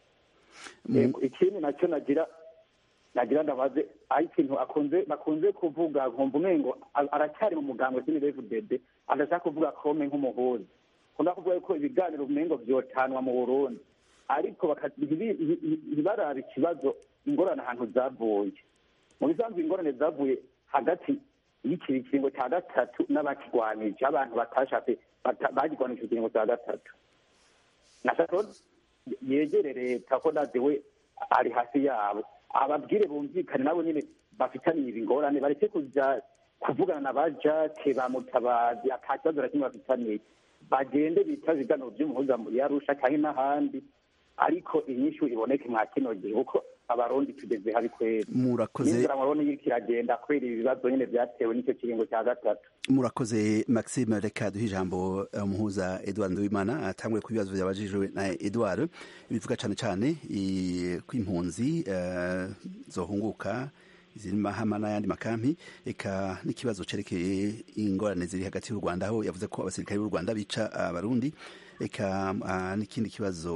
ikindi nacyo nagira nagira ndabaze aho ikintu akunze bakunze kuvuga nkumva umengo aracyari mu muganga w'imirevu dede adashaka kuvuga kome nk'umuhuza kunda kuvuga ko ibiganiro umengo byotanwa mu burundi ariko ntibarabe ikibazo ingorane ahantu zavuye mu bisanzwe ingorane zavuye hagati y'ikiringo cya gatatu n'abakirwanije abantu batashatse bagirwanije ikiringo cya gatatu nashaka yegere leta ko nadewe ari hasi yabo ababwire bumvikane nabo nyine bafitaniye ibi ngorane bareke kuja kuvugana na ba jake ba mutabazi ata kibazo na kimwe bafitaniye bagende bita ibiganiro by'umuhuza yarusha cyangwa n'ahandi ariko inyishu iboneke mwa kino gihe kuko abarundi tugeze habi kwera murakoze n'inzira murabona iriko iragenda kwera ibi bibazo nyine vyatewe n'icyo kiringo cya gatatu murakoze maxime reka duhe ijambo umuhuza edward nduwimana atangure ku bibazo byabajijwe na edward bivuga cane cane ko impunzi zohunguka ziri mahama n'ayandi makampi eka n'ikibazo cerekeye ingorane ziri hagati y'u rwanda aho yavuze ko abasirikare b'u rwanda bica abarundi eka n'ikindi kibazo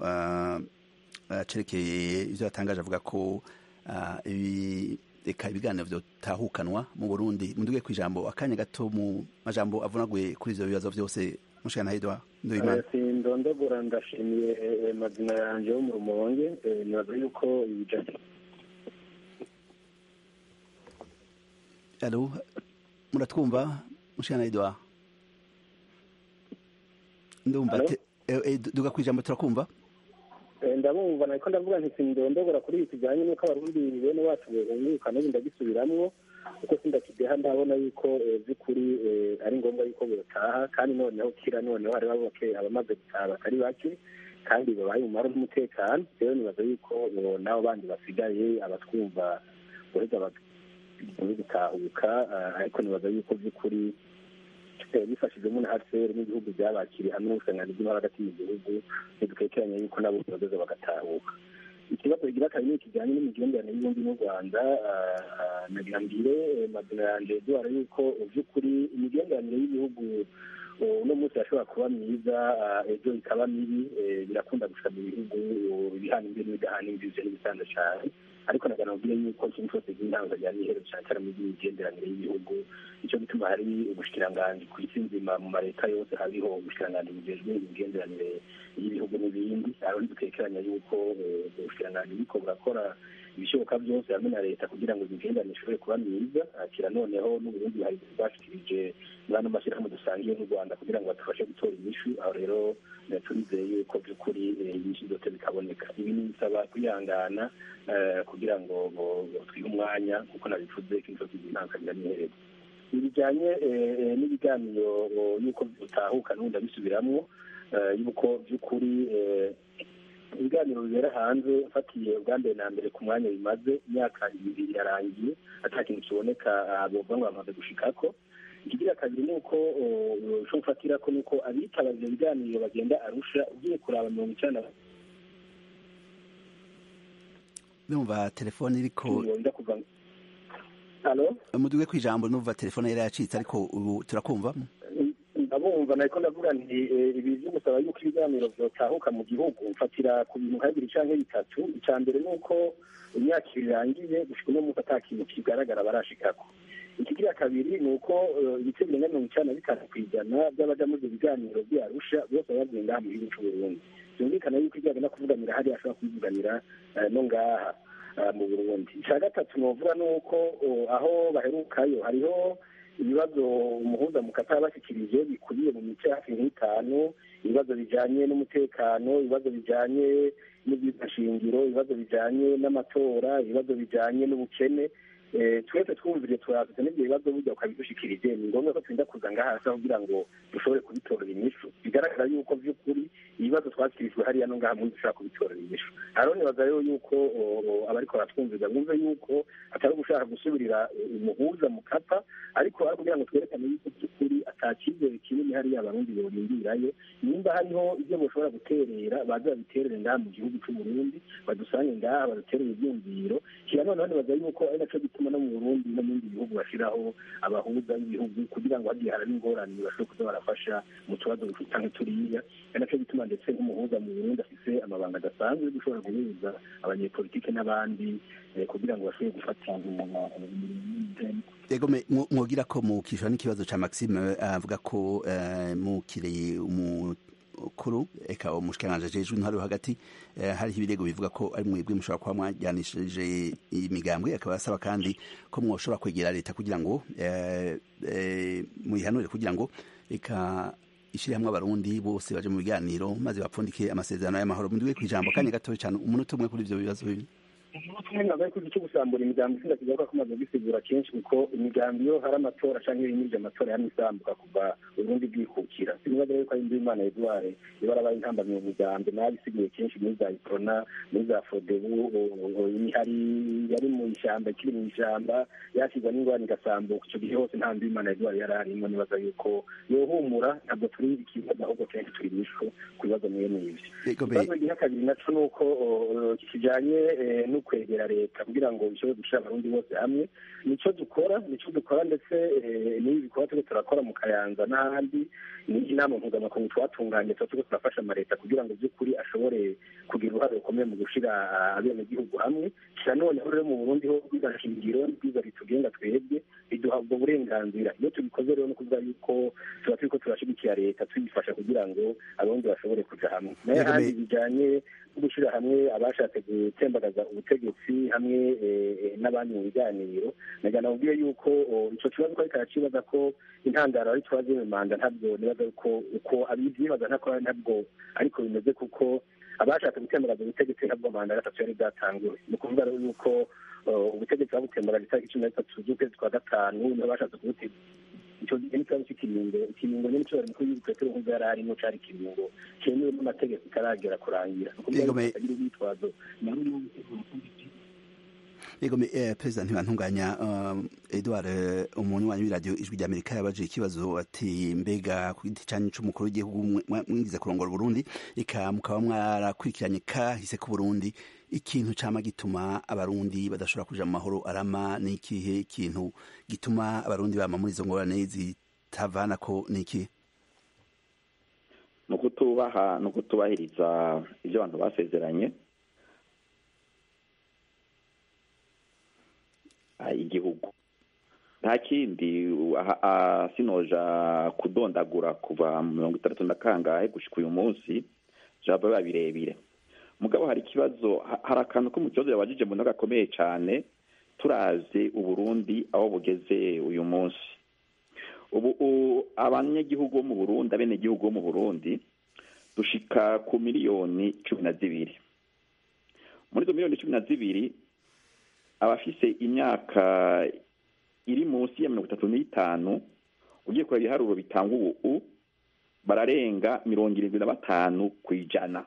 cerekeye ibyo yatangaje avuga ko reka ibiganiro byotahukanwa mu burundi munduge ku ijambo akanya gato mu majambo avunaguye kuri ivyo bibazo vyose mushana hedwa ndoyimana sindondogora ndashimiye mazina yanje wo mu rumonge nibaza yuko ibijanye alo muratwumva mushana hedwa ndumva duga ku ijambo turakumva ndabumva nariko ndavuga nti sindondogora kuri ibi kijanye n'uko abarundi bene wacu bunguka n'ubu ndagisubiramwo kuko sindakideha ndabona yuko by'ukuri ari ngombwa yuko botaha kandi noneho kira noneho hari baboke abamaze gutaha batari bake kandi babaye umumaro n'umutekano rero nibaza yuko nabo bandi basigaye abatwumva boheza gutahuka ariko nibaza yuko by'ukuri bifashijwemo na hcr n'ibihugu byabakiriye hamwe n'ubusangane bw'intara hagati mu gihugu ntidukekeranya yuko nabo bazoza bagatahuka ikibazo kigira kabiri kijyanye n'imigenderanire y'ubundi n'u rwanda nagira mbire mazina yanjye duhara yuko by'ukuri imigenderanire y'ibihugu uno munsi yashobora kuba myiza ejo ikaba mibi birakunda gushika mu bihugu ibihana imbere n'ibidahana imbibi ivyo n'ibisanzwe cane ariko nagira nabwire yuko ikintu cyose cy'intango rya n'iherezo cyane cyane mu by'imigenderanire y'ibihugu nicyo gituma hari ubushikiranganji ku isi nzima mu mareta yose hariho ubushikiranganji bujejwe imigenderanire y'ibihugu n'ibindi hariho ntidutekeranya yuko ubushikiranganji buriko burakora ibishoboka byose hamwe na leta kugira ngo imigenderanire ishobore kuba myiza kira noneho n'uburundi hari bashikirije muri ano mashyirahamwe dusangiye n'u rwanda kugira ngo badufashe gutora inyishu aho rero turizeye yuko by'ukuri inyishu zose bikaboneka ibi ni bisaba kwihangana kugira ngo twihe umwanya kuko nabivuze ko inzozi zintankagira n'iherezo ibijyanye n'ibiganiro y'uko bitahuka n'ubundi abisubiramwo y'uko by'ukuri ibiganiro bibera hanze mfatiye ubwa mbere na mbere ku mwanya bimaze imyaka ibiri irarangiye ata kintu kiboneka bovuga ngo bamaze gushikako ikigira kabiri ni uko ushobora gufatira ko ni uko abitaba ivyo biganiro bagenda arusha ugiye kuraba mirongo icenda numva telefone iriko yoza kuva halo muduge ku ijambo numva telefone yari yacitse ariko ubu turakumva ndabumva nariko ndavuga nti eh, ibi vyo gusaba yuko ibiganiro vyotahuka mu gihugu mfatira ku bintu nka bibiri canke bitatu ica mbere ni uko imyaka ibiri irangiye gushika uno munsi ata kintu kigaragara barashikako ikigira kabiri ni uko eh, ibice birenga mirongo icana na bitanu kw'ijana vy'abaja muri ivyo biganiro vy'arusha bose baba bavuye ngaha mu gihugu c'uburundi vyumvikana yuko ivyo bagenda kuvuganira hariya ashobora kubivuganira eh, no ngaha eh, mu burundi ica gatatu novuga ni uko oh, aho baherukayo hariho ibibazo umuhuza mu kata yabashyikirije bikubiye mu mice hafi nk'itanu ibibazo bijanye n'umutekano ibibazo bijanye n'ibyifashingiro ibibazo bijanye n'amatora ibibazo bijanye n'ubukene Eh, twese twumvire turafite n'ibyo bibazo burya ukabidushikirije ni ngombwa ko turinda kuza ngaha kugira ngo dushobore kubitorera inyishu bigaragara yuko vy'ukuri ibibazo twashyikirijwe hariya no ngaha muri dushobora kubitorera inyishu hariho nibaza rero yuko o, o, abariko baratwumviza bumve yuko atari ugushaka gusubirira umuhuza mu kata ariko ari kugira ngo twerekane yuko by'ukuri ata cyizere kinini hariya abarundi borindirayo nimba hariho ibyo boshobora guterera baze babiterere ngaha mu gihugu c'uburundi badusange ngaha baduterere ivyumviro kira noneho nibaza yuko ari naco gituma no mu burundi no mu bindi bihugu bashiraho abahuza b'ibihugu kugira ngo hagiye haraba ingorane bashobore kuza barafasha mu tubazo canke turiya ari naco gituma ndetse nk'umuhuza mu burundi afise amabanga adasanzwe yo gushobora guhuza abanyepolitike n'abandi eh, kugira ngo bashobore gufata Ego me mwo- mwogira ko mukishwa n'ikibazo ca Maxime eh, avuga ko eh, mukireye umukuru eka umushikiranganje jejwe intwari yo hagati eh, hariho ibirego bivuga ko ari mwebwe mushobora kuba mwajyanishije imigambwe akaba asaba kandi ko mwoshobora kwegera leta kugira ngo eh, eh, muyihanure kugira ngo eka ishire hamwe abarundi bose baje mu biganiro maze bapfundike amasezerano y'amahoro mundiwe kwijambo kanya gatoya cyane umunota umwe kuri ivyo bibazo bibi ntabwo ariko cyo gusambura imigambi sinda kigaruka ko maze gusigura kenshi kuko imigambi yo hari amatora canke ibinyirije amatora yamwe isambuka kuva uburundi bwikukira sinibaza yuko ari imana edouard ibara abaye intambamye mu migambi nabisiguye kenshi muri za iprona muri za fodebu imihari yari mu ishyamba ikiri mu ishyamba yakigwa n'ingwani igasambuka icyo gihe hose nta imana edouard yari arimo nibaza yuko yohumura ntabwo turi ikibazo ahubwo kenshi turi inyishu ku bibazo mwene ivyo Ego be- ikibazo giha kabiri naco ni uko o, kijanye eh, no kwegera leta kugira ngo bishobore gushira abarundi bose hamwe nico dukora nico dukora ndetse eh, n'ibi bikorwa turiko turakora mu kayanza n'ahandi ni inama mpuzamakungu twatunganye tuba turiko turafasha amaleta kugira ngo by'ukuri ashobore kugira uruhare rukomeye mu gushira ah, abenegihugu hamwe kira noneho rero mu burundi ho bwiza shingiro bwiza ritugenga twebwe biduha ubwo burenganzira iyo tubikoze rero no kuvuga yuko tuba turiko turashigikira leta tuyifasha kugira ngo abarundi bashobore kuja hamwe nayo Yego, handi me- bijanye no gushyira hamwe abashatse gutembagaza ubutegetsi hamwe eh, eh, n'abandi mu biganiro nagira nababwiye yuko oh, ico kibazo ko ariko aracibaza ko intandaro ari ikibazo y'imanda ntabwo nibaza ko uko abivyibaza ntako ntabwo ariko bimeze kuko abashatse gutembagaza ubutegetsi ntabwo manda ya gatatu yari bwatanguwe ni ukuvuga rero yuko oh, ubutegetsi babutembagaza itariki cumi na zitatu z'ukwezi kwa gatanu niho bashatse kubutega icyo gihe n'ikibazo cy'ikiringo ikiringo nyine cyo mukuru w'igihugu petero nkuko yari arimo cari ikiringo cyemewe n'amategeko itaragera kurangira ni ukuvuga Yego, yuko me- atagira urwitwazo nawe Yego me eh, President ntibantunganya um, Edouard eh, umunywanyi w'iradiyo ijwi rya Amerika yabaje ikibazo ati mbega ku giti canyu c'umukuru w'igihugu mwe- mwa- mwigize kurongora Burundi ika mukaba mwarakurikiranye kahise ku Burundi ikintu cama gituma abarundi badashobora kuja mu mahoro arama ni ikihe kintu gituma abarundi bama muri izo ngorane zitavana ko ni ikihe ni ukutubaha ni ukutubahiriza ibyo abantu basezeranye Ah, igihugu nta kindi aha- ah, sinoja kudondagura kuva mu mirongo itandatu na kangahe gushika uyu munsi jabo biba birebire mugabo hari ikibazo ha- hari akantu ko mu kibazo yabajije mbona gakomeye cyane turavye uburundi aho bugeze uyu munsi ubu u- abanyagihugu bo mu burundi abenegihugu bo mu burundi dushika ku miliyoni cumi na zibiri muri izo miliyoni cumi na zibiri abafise imyaka iri munsi ya mirongo itatu n'itanu ugiye kureba ibiharuro bitanga ubu bararenga mirongo irindwi na batanu ku ijana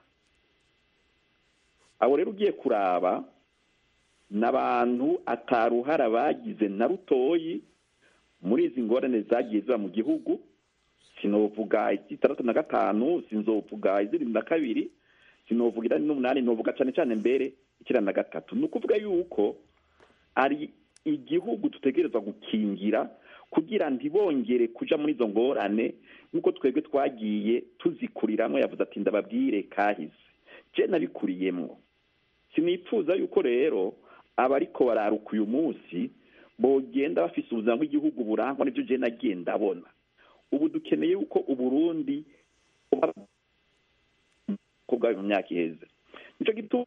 abo rero ugiye kuraba n'abantu ataruhara bagize na rutoyi muri izi ngorane zagiye ziba mu gihugu sinovuga izitandatu na gatanu sinzovuga izirindwi na kabiri sinovuga irani n'umunani novuga cyane cyane mbere icyenda na gatatu ni ukuvuga yuko ari igihugu dutegerezwa gukingira kugira ntibongere kuja muri izo ngorane nk'uko twebwe twagiye tuzikuriramo yavuze ati ndababwire kahise je nabikuriyemwo sinipfuza yuko rero abariko bararuka uyu munsi bogenda bafise ubuzima bw'igihugu burangwa n'ibyo je nagiye ndabona ubu dukeneye yuko uburundi ko bwayo mu myaka iheze nico gituma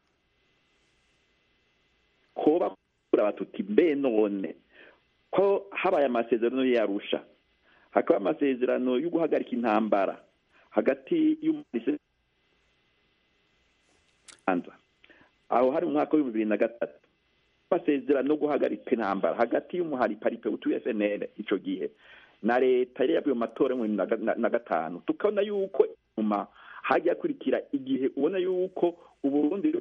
koba kuraba tuti mbe none ko habaye amasezerano yarusha hakaba amasezerano yo guhagarika intambara hagati y'umupolisi aho hari mu mwaka w'ibihumbi bibiri na gatatu amasezerano yo guhagarika intambara hagati y'umuhari paripe utuye FNL ico gihe na leta yari yavuye mu matora mu na gatanu tukabona yuko nyuma hajya hakurikira igihe ubona yuko uburundi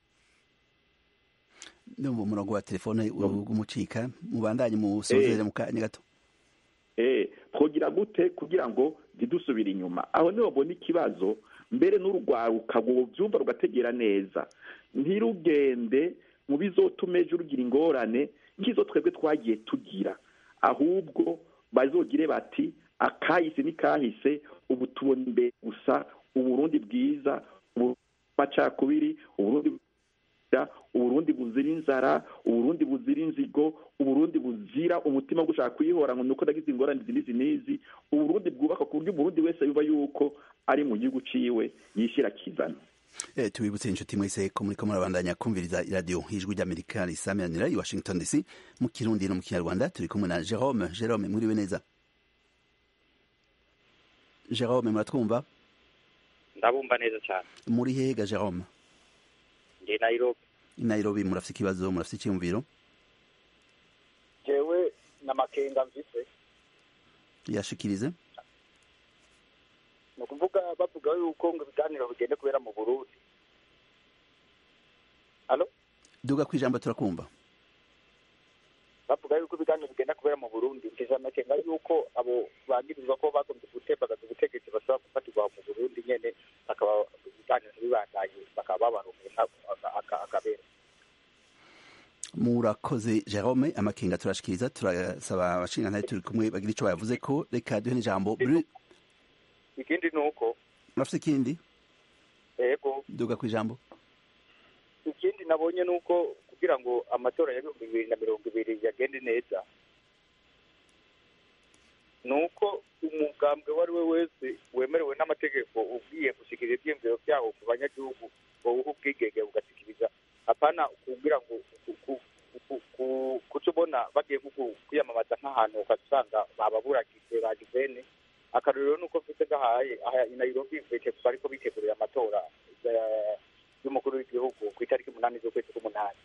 ndumva umurongo wa telefone umucika mubandanye musozere mu kanya gato eh twogira gute kugira ngo ntidusubire inyuma aho niho mbona ikibazo mbere n'urugwaruka byumva rugategera neza ntirugende mu bizotuma ejo rugira ingorane nk'izo twebwe twagiye tugira ahubwo bazogire bati akahise ni kahise ubu tubona imbere gusa uburundi bwiza amacakubiri uburundi uburundi buzira inzara uburundi buzira inzigo uburundi buzira umutima wo gushaka kuyihora ngo nuko nagize ingorane izi n'izi n'izi uburundi bwubaka ku buryo umurundi wese yuba yuko ari mu gihugu ciwe yishyira akizana Eh, tubibutse inshuti mwese ko muriko murabandanya kumviriza iradiyo ijwi ry'amerika risamiranira i washington dc mu kirundi no mu kinyarwanda turi kumwe na jerome jerome mwiriwe neza jerome muratwumva ndabumva neza cyane muri hega jerome ndi nairobi i nairobi murafite ikibazo murafite icyiyumviro jewe n'amakenga mvise yashikirize ni ukuvuga bavuga yuko ngo ibiganiro bigende kubera mu burundi halo duga ku ijambo turakumva bavuga yuko ibiganiro bigenda kubera mu burundi mfise amakenga yuko abo bagirizwa ko bagombye gutembagaza ubutegetsi bashobora gufatirwa mu burundi nyene bakaba ibiganiro ntibibandanye bakaba babaronka akabera murakoze jerome amakenga turashikiriza turasaba abashingantahe turi kumwe bagira ico bayavuze ko reka duhe n'ijambo Bru- ikindi ni uko murafite ikindi ego duga ku ijambo ikindi nabonye ni uko kugira ngo amatora ya bihumbi bibiri na mirongo ibiri yagende neza ni uko umugambwe uwo ari we wese wemerewe n'amategeko ugiye gushyikiriza ibyiyumviro byawo ku banyagihugu wowe ubwigenge bugasikiriza apana kugira ngo ku- ku- ku- ku- kuca ubona bagiye nko ku- kwiyamamaza nk'ahantu ugasanga bababuragize bagizene akarorero ni uko mfite gahaye aha i nairobi bite- bariko bitegurira amatora ya- y'umukuru w'igihugu ku itariki umunani z'ukwezi k'umunani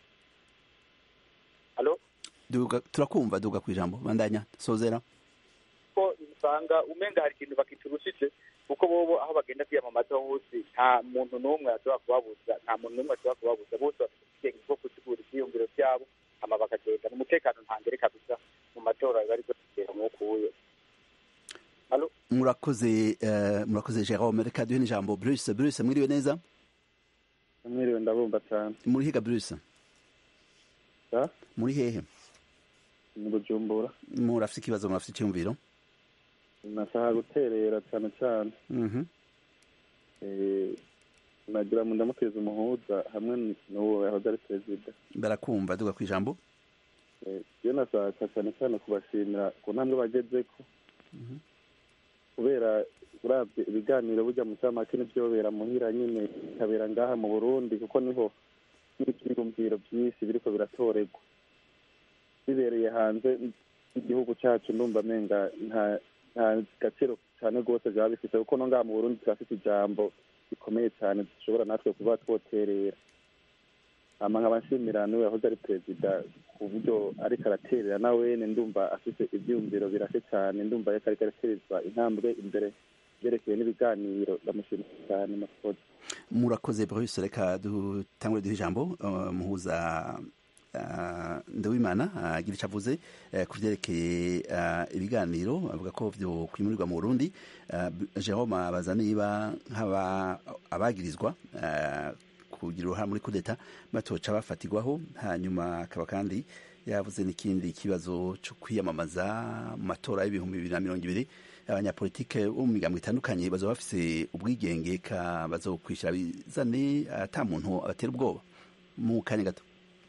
halo duga turakumva duga ku ijambo bandanya sozera ko usanga umenga hari ikintu bakiturushije kuko bobo aho bagenda kwiyamamaza hose nta muntu n'umwe ashobora kubabuza nta muntu n'umwe ashobora kubabuza bose bafite ubwenge bwo gutegura ibyiyumviro byabo hama bakagenda umutekano ntangere kabisa mu matora biba ariko kugera nk'ukuye halo murakoze eh, murakoze jerome reka duhe n'ijambo bruce bruce mwiriwe neza mwiriwe ndabumva cyane muri higa bruce Ya? muri hehe ni bujumbura murafite ikibazo murafite icyumviro nashaka guterera cyane cyane Mhm. Eh, nagira ngo ndamuteze umuhuza hamwe n'uwo yahoze ari perezida barakumva duga ku ijambo Eh, iyo nashaka cyane cyane kubashimira ku ntambwe bagezeko kubera uravye ibiganiro burya mu camake n'ivyobera muhira nyine bikabera ngaha mu burundi kuko niho n'ivyiyumviro vyinshi biriko biratorerwa bibereye hanze igihugu cacu ndumva menga nta nta gaciro cane rwose vyaba bifise kuko no ngaha mu burundi turafise ijambo rikomeye cane dushobora natwe kuba twoterera hama nkaba nshimira niwe yahoze ari perezida ku buryo ariko araterera nawene ndumva afise ivyiyumviro birashe cane ndumva ariko ariko araterezwa intambwe imbere vyerekeye n'ibiganiro ndamushimira cyane makoze murakoze bruce reka dutangure duhe ijambo uh, muhuza uh, ndawimana agira icyo avuze uh, ku vyerekeye uh, ibiganiro avuga ko vyo kwimurirwa mu burundi uh, jerome abaza niba nk'aba abagirizwa uh, kugira uruhare muri kudeta batoca bafatirwaho hanyuma akaba kandi yavuze n'ikindi kibazo cyo kwiyamamaza mu matora y'ibihumbi bibiri na mirongo ibiri abanyapolitike bo mu migambo itandukanye bazaba bafise ubwigenge ka bazokwishyura bizane ata muntu abatera ubwoba mu kanya gato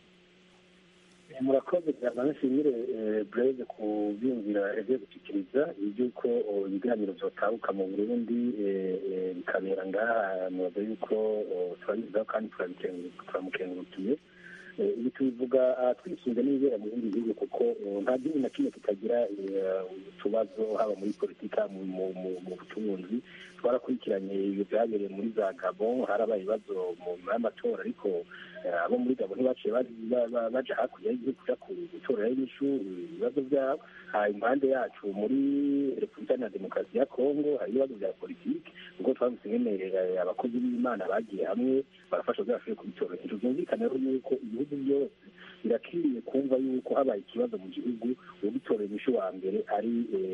murakoze cyane nshimire bureze ku byumvira yagiye gushyikiriza iby'uko ibiganiro byotabuka mu burundi bikabera ngaha mubaza yuko turabiziho kandi turamukengurukiye ibi tubivuga twisunze n'ibibera mu bindi bihugu kuko nta gihugu na kimwe kitagira utubazo haba muri politika mu butunzi twarakurikiranye ibyo byabereye muri za gabo harabaye ibibazo mu nyuma y'amatora ariko abo muri gabo ntibaciye baja hakurya y'igihugu kuja gutorera inyishu ibibazo byabo impande yacu muri repubulika na demokarasi ya kongo hari ibibazo bya politiki ubwo twavuze nyene abakozi b'imana bagiye hamwe barafasha kugira bashobore kubitorera inyishu byumvikane rero yuko ibihugu byose birakwiriye kumva yuko habaye ikibazo mu gihugu ubitorera inyishu wa mbere ari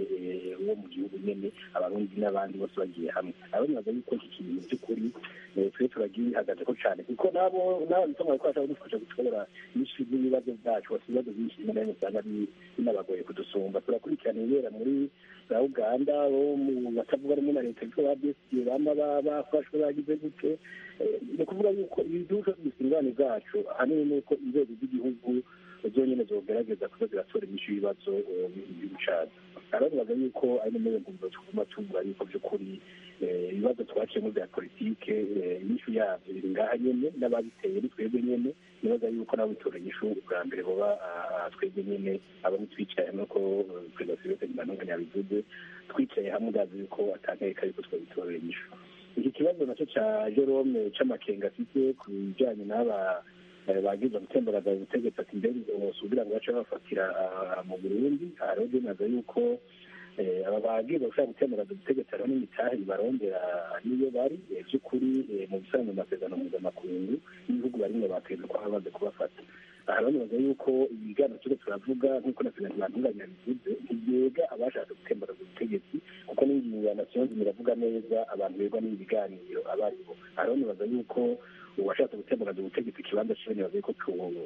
uwo mu gihugu nyene abarundi n'abandi bose bagiye hamwe abanibaza yuko iki kintu by'ukuri twe turagihagazeko cane kuko nabo nabo bituma ko bashaka kudufasha gutora inyishu z'ibibazo byacu bafite ibibazo byinshi rimwe na rimwe usanga binabagoye kudusumba turakurikirana ibibera muri za uganda bo mu batavuga rumwe na leta bitwa ba bsd bama bafashwe bagize gute ni ukuvuga yuko ibiduka by'isingane zacu ahanini ni uko inzego z'igihugu zonyine zogerageza kuza ziratora inyishu y'ibibazo by'igihugu cacu arabibaza yuko ari no mu tuguma tuvuga yuko by'ukuri ibibazo twaciyemo bya politike inyishu yabyo biri ngaha nyene n'ababiteye ni twebwe nyene nibaza yuko nabo bitora inyishu bwa mbere boba twebwe nyene abo twicaye hamwe ko perezida silvestre ntibanunganya yabivuze twicaye hamwe ndazi yuko atankeka yuko twabitorera inyishu iki kibazo nacyo ca jerome c'amakenga afite ku bijanye n'aba bagize gutemberaza ubutegetsi ati mbere kugira ngo bace bafatira mu burundi aha rero binaza yuko aba bagize gushaka gutemberaza ubutegetsi hariho n'imitahe barondera niyo bari by'ukuri mu bisanzwe mu masezerano mpuzamakungu n'ibihugu barimwe bakweza ko bamaze kubafata aha rero nibaza yuko ibiganiro turiko turavuga nk'uko na perezida ntibantunganya bivuze ntibyega abashatse gutemberaza ubutegetsi kuko n'ingingo ya nasiyo iravuga neza abantu begwa n'ibi biganiro aba aribo aha rero nibaza yuko uwashatse gutembagaza ubutegetsi ikibanza ciwe nibaza yuko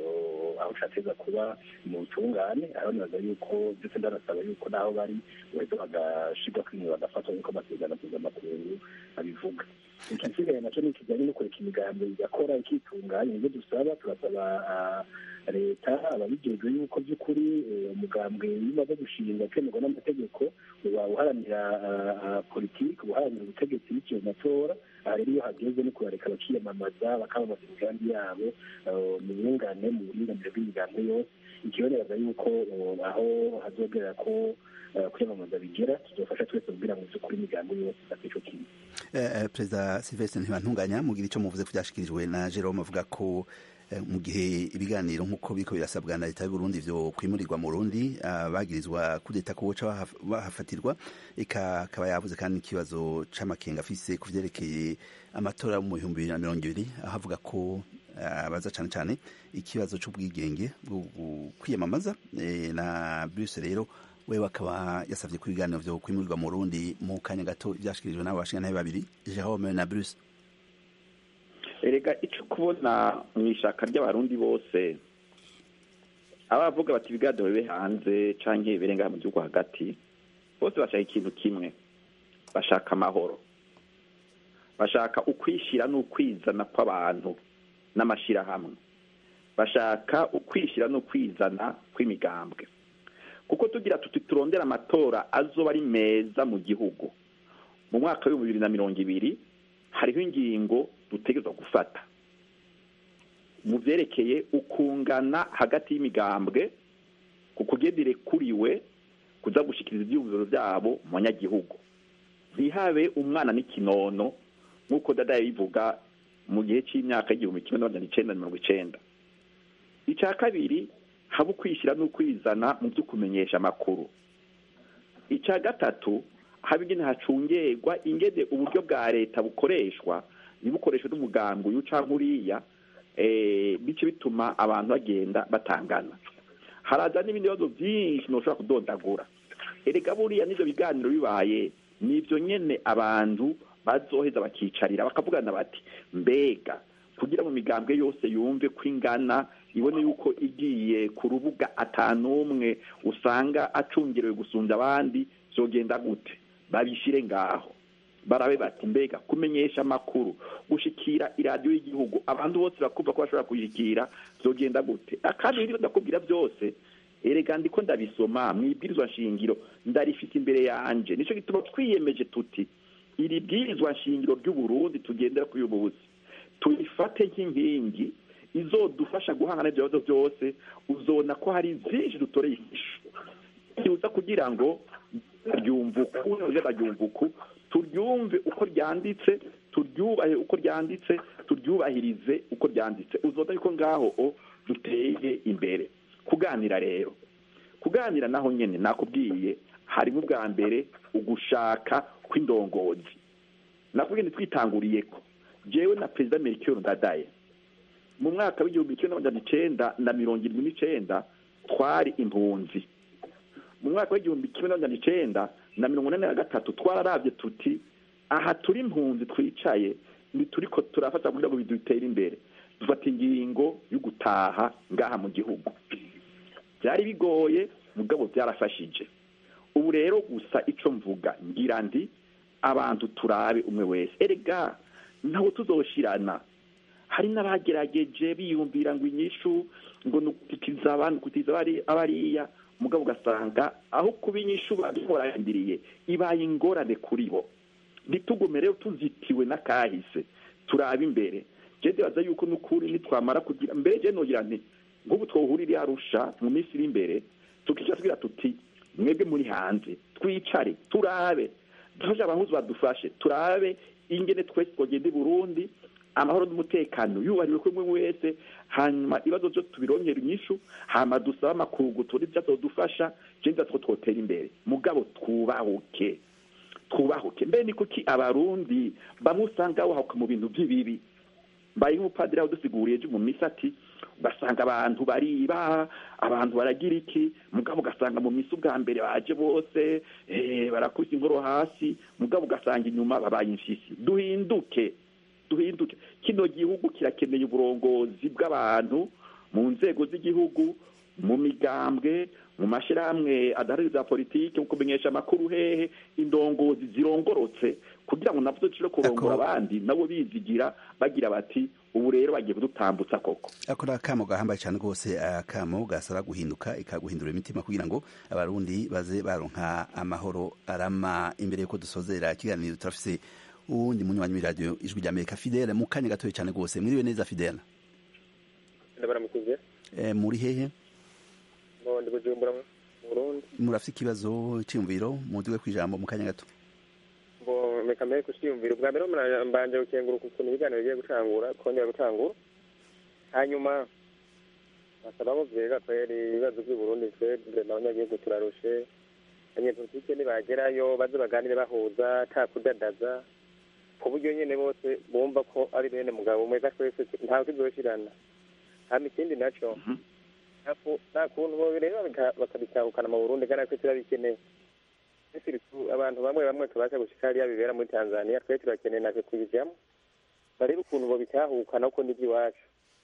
aho cateza kuba mu butungane aho nibaza yuko ndetse ndanasaba yuko naho bari baheza bagashirwa kwimwe bagafatwa nk'uko amasezerano mpuzamakungu abivuga ikisigaye naco ni kijanye no kureka imigambi igakora ikitunganya nivyo dusaba turasaba leta ababijejwe yuko by'ukuri umugambwe iyo umaze gushinga ukemerwa n'amategeko uba uharanira politiki uharanira ubutegetsi biciye mu matora aha rero iyo hageze no kubareka bakiyamamaza bakamamaza imigambi yabo mu bungane mu buringanire bw'imigambi yose ikiboneraza yuko aho hazogerera ko kwiyamamaza bigera tuzofasha twese kugira ngo by'ukuri imigambi yose ifate ico kimwe perezida silvestre ntibantunganya mugira icyo muvuze ku byashikirijwe na jerome avuga ko mu gihe ibiganiro nk'uko biriko birasabwa na leta y'uburundi vyo kwimurirwa mu burundi bagirizwa kudeta ko boca bahafatirwa eka akaba yavuze kandi ikibazo c'amakenga afise ku vyerekeye amatora mu bihumbi bibiri na mirongo ibiri aho avuga ko abaza cane cane ikibazo c'ubwigenge bwo kwiyamamaza na bruce rero wewe akaba yasavye ko ibiganiro vyo kwimurirwa mu burundi mu kanya gato vyashikirijwe n'abo bashingantahe babiri jerome na bruce erega icyo kubona mu ishaka ry'abarundi bose abavuga bati ibiganiro bibe hanze cyangwa birenga mu gihugu hagati bose bashaka ikintu kimwe bashaka amahoro bashaka ukwishyira n'ukwizana kw'abantu n'amashyirahamwe bashaka ukwishyira n'ukwizana kw'imigambwe kuko tugira tuti turondera amatora azoba ari meza mu gihugu mu mwaka w'ibihumbi bibiri na mirongo ibiri hariho ingingo dutegerezwa gufata mu byerekeye ukungana hagati y'imigambwe ku kugendere kuriwe kuza gushikiriza ibyiyumviro byabo mu banyagihugu ntihabe umwana n'ikinono nk'uko dada yabivuga mu gihe cy'imyaka y'igihumbi kimwe n'amajana icenda na mirongo icenda icya kabiri haba ukwishyira n'ukwizana mu byo kumenyesha amakuru icya gatatu haba ingene hacungerwa ingene uburyo bwa leta bukoreshwa ntibukoreshwe n'umugambi uyu canke uriya bice bituma abantu bagenda batangana haraza n'ibindi bibazo byinshi ntushobora kudondagura erega buriya n'ivyo biganiro bibaye nivyo nyene abantu bazoheza bakicarira bakavugana bati mbega kugira mu migambwe yose yumve ko ingana ibone yuko igiye ku rubuga atanumwe usanga acungerewe gusumbya abandi zogenda gute babishyire ngaho barabe bati mbega kumenyesha amakuru gushikira iradiyo y'igihugu abantu bose bakumva ko bashobora kuyishyikira zogenda gute kandi ibyo ndakubwira byose erega ndiko ndabisoma mu ibwirizwa nshingiro ndarifite imbere yanje nicyo gituma twiyemeje tuti iri bwirizwa nshingiro ry'uburundi tugendera kuri ubu buzi tuyifate nk'inkingi izodufasha guhangana n'ibyo bibazo byose uzona ko hari byinshi dutoreye inyishu byuza kugira ngo ryumvuku ryumvuku turyumve uko ryanditse turyubahe uko ryanditse turyubahirize uko ryanditse uzota yuko ngaho o duteye imbere kuganira rero kuganira naho nyine nakubwiye harimo ubwa mbere ugushaka kw'indongozi nakubwiye twitanguriye ko jewe na perezida melchior ndadaye mu mwaka w'igihumbi kimwe n'amajana icenda na mirongo irindwi n'icenda twari impunzi mu mwaka w'igihumbi kimwe n'amajana icenda na mirongo inani na gatatu twararavye tuti aha turi impunzi twicaye ntituriko turafata kugira ngo bidutere imbere dufata ingingo yo gutaha ngaha mu gihugu byari bigoye mugabo byarafashije ubu rero gusa ico mvuga ngira ndi abantu turabe umwe wese erega ntawe tuzoshirana hari n'abagerageje biyumvira ngo inyishu ngo nukutiza abantu kutiza abariya mugabo ugasanga aho kuba inyishu barindiriye ibaye ingorane kuri bo ntitugume rero tuzitiwe n'akahise turabe imbere je ndibaza yuko n'ukuri nitwamara kugira mbere je nogira nti nk'ubu twohurira arusha mu minsi iri imbere tukica tugira tuti mwebwe muri hanze twicare turabe dufashe abahuzi badufashe turabe ingene twese twogenda i burundi amahoro n'umutekano yubahiriwe kuri umwe wese hanyuma ibibazo byo tubirongera inyishu hama dusaba amakungu turi byazodufasha je ndatwo twotera imbere mugabo twubahuke twubahuke mbe ni kuki abarundi bamwe usanga bahahuka mu bintu by'ibibi mbaye nk'umupadiri aho dusiguriye ejo mu misi ati ugasanga abantu bariba abantu baragira iki mugabo ugasanga mu misi ubwa mbere baje bose barakubise inkoro hasi mugabo ugasanga inyuma babaye imfisi duhinduke duhinduke kino gihugu kirakeneye uburongozi bw'abantu mu nzego z'igihugu mu migambwe mu mashyirahamwe adahaririza politiki mu kumenyesha amakuru hehe indongozi zirongorotse kugira ngo nabwo dushobore kurongora abandi nabo bizigira bagira bati ubu rero bagiye kudutambutsa koko ako ni akamo gahambaye cyane rwose akamo gasaba guhinduka ikaguhindura imitima kugira ngo abarundi baze baronka amahoro arama imbere y'uko dusozera ikiganiro turafise uwundi munywanyi w'iradiyo ijwi rya amerika fidele mu kanya gatoya cyane rwose mwiriwe neza fidele ndabaramukuze muri hehe ndi bujumbura mu burundi murafite ikibazo cyiyumviro muduwe ku ijambo mu kanya gato ngo reka mbere kucyiyumvira ubwa mbere mbanje gukenguruka ukuntu ibiganiro bigiye gutangura kongera gutangura hanyuma basaba ko vyega kweri ibibazo by'i Burundi twebwe n'abanyagihugu turarushe abanyepolitike nibagerayo baze baganire bahuza ata kudadaza ku buryo nyene bose bumva ko ari bene mugabo umwe twese ntawe tuzoshirana hama ikindi naco nta kuntu bobireba bakabitahukana mu burundi kandi twe turabikeneye abantu bamwe bamwe tubasha gushika hariya bibera muri tanzania twe turakeneye natwe kubijamo barebe ukuntu bobitahukana uko nibyo iwacu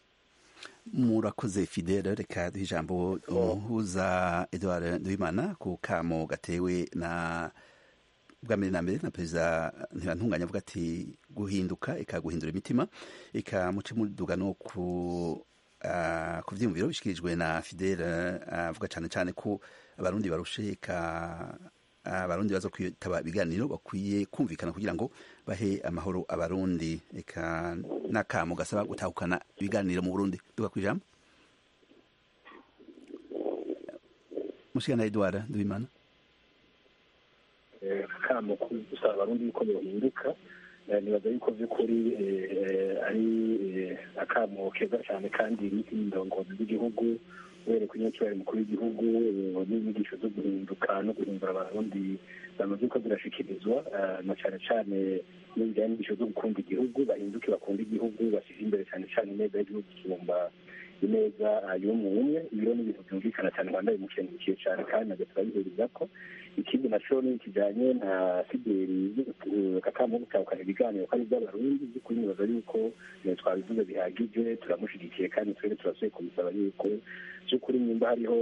murakoze fidele reka duhe ijambo umuhuza edouard nduwimana ku kamo gatewe na bwa mbere na mbere na perezida ntibantunganya avuga ati guhinduka ikaguhindura imitima ikamuce muduga no ku ku byiyumviro bishyikirijwe na fidele avuga cyane cyane ko abarundi barushe abarundi baza kwitaba ibiganiro bakwiye kumvikana kugira ngo bahe amahoro abarundi eka n'akamo gasaba gutahukana ibiganiro mu burundi duka ku ijambo mushikana edouard ndubimana akamo gusaba abarundi yuko bohinduka nibaza yuko by'ukuri ari akamo keza cyane kandi n'indongozi z'igihugu uhereye ku nyacyubahiro mukuru w'igihugu n'inyigisho zo guhinduka no guhindura abarundi bamaze uko zirashikirizwa na cyane cyane n'ibijyanye n'inyigisho zo gukunda igihugu bahinduke bakunda igihugu bashyize imbere cyane cyane ineza y'igihugu kisumba ineza y'umwe umwe ibiro ni ibintu byumvikana cyane rwanda bimukengukiye cyane kandi nabyo turabihuriza ko ikindi naco ni kijanye na fideli kakamo gutahukana ibiganiro ko ari iby'abarundi by'ukuri nibaza yuko twabivuze bihagije turamushigikiye kandi twebwe turasuye kumusaba yuko by'ukuri nimba hariho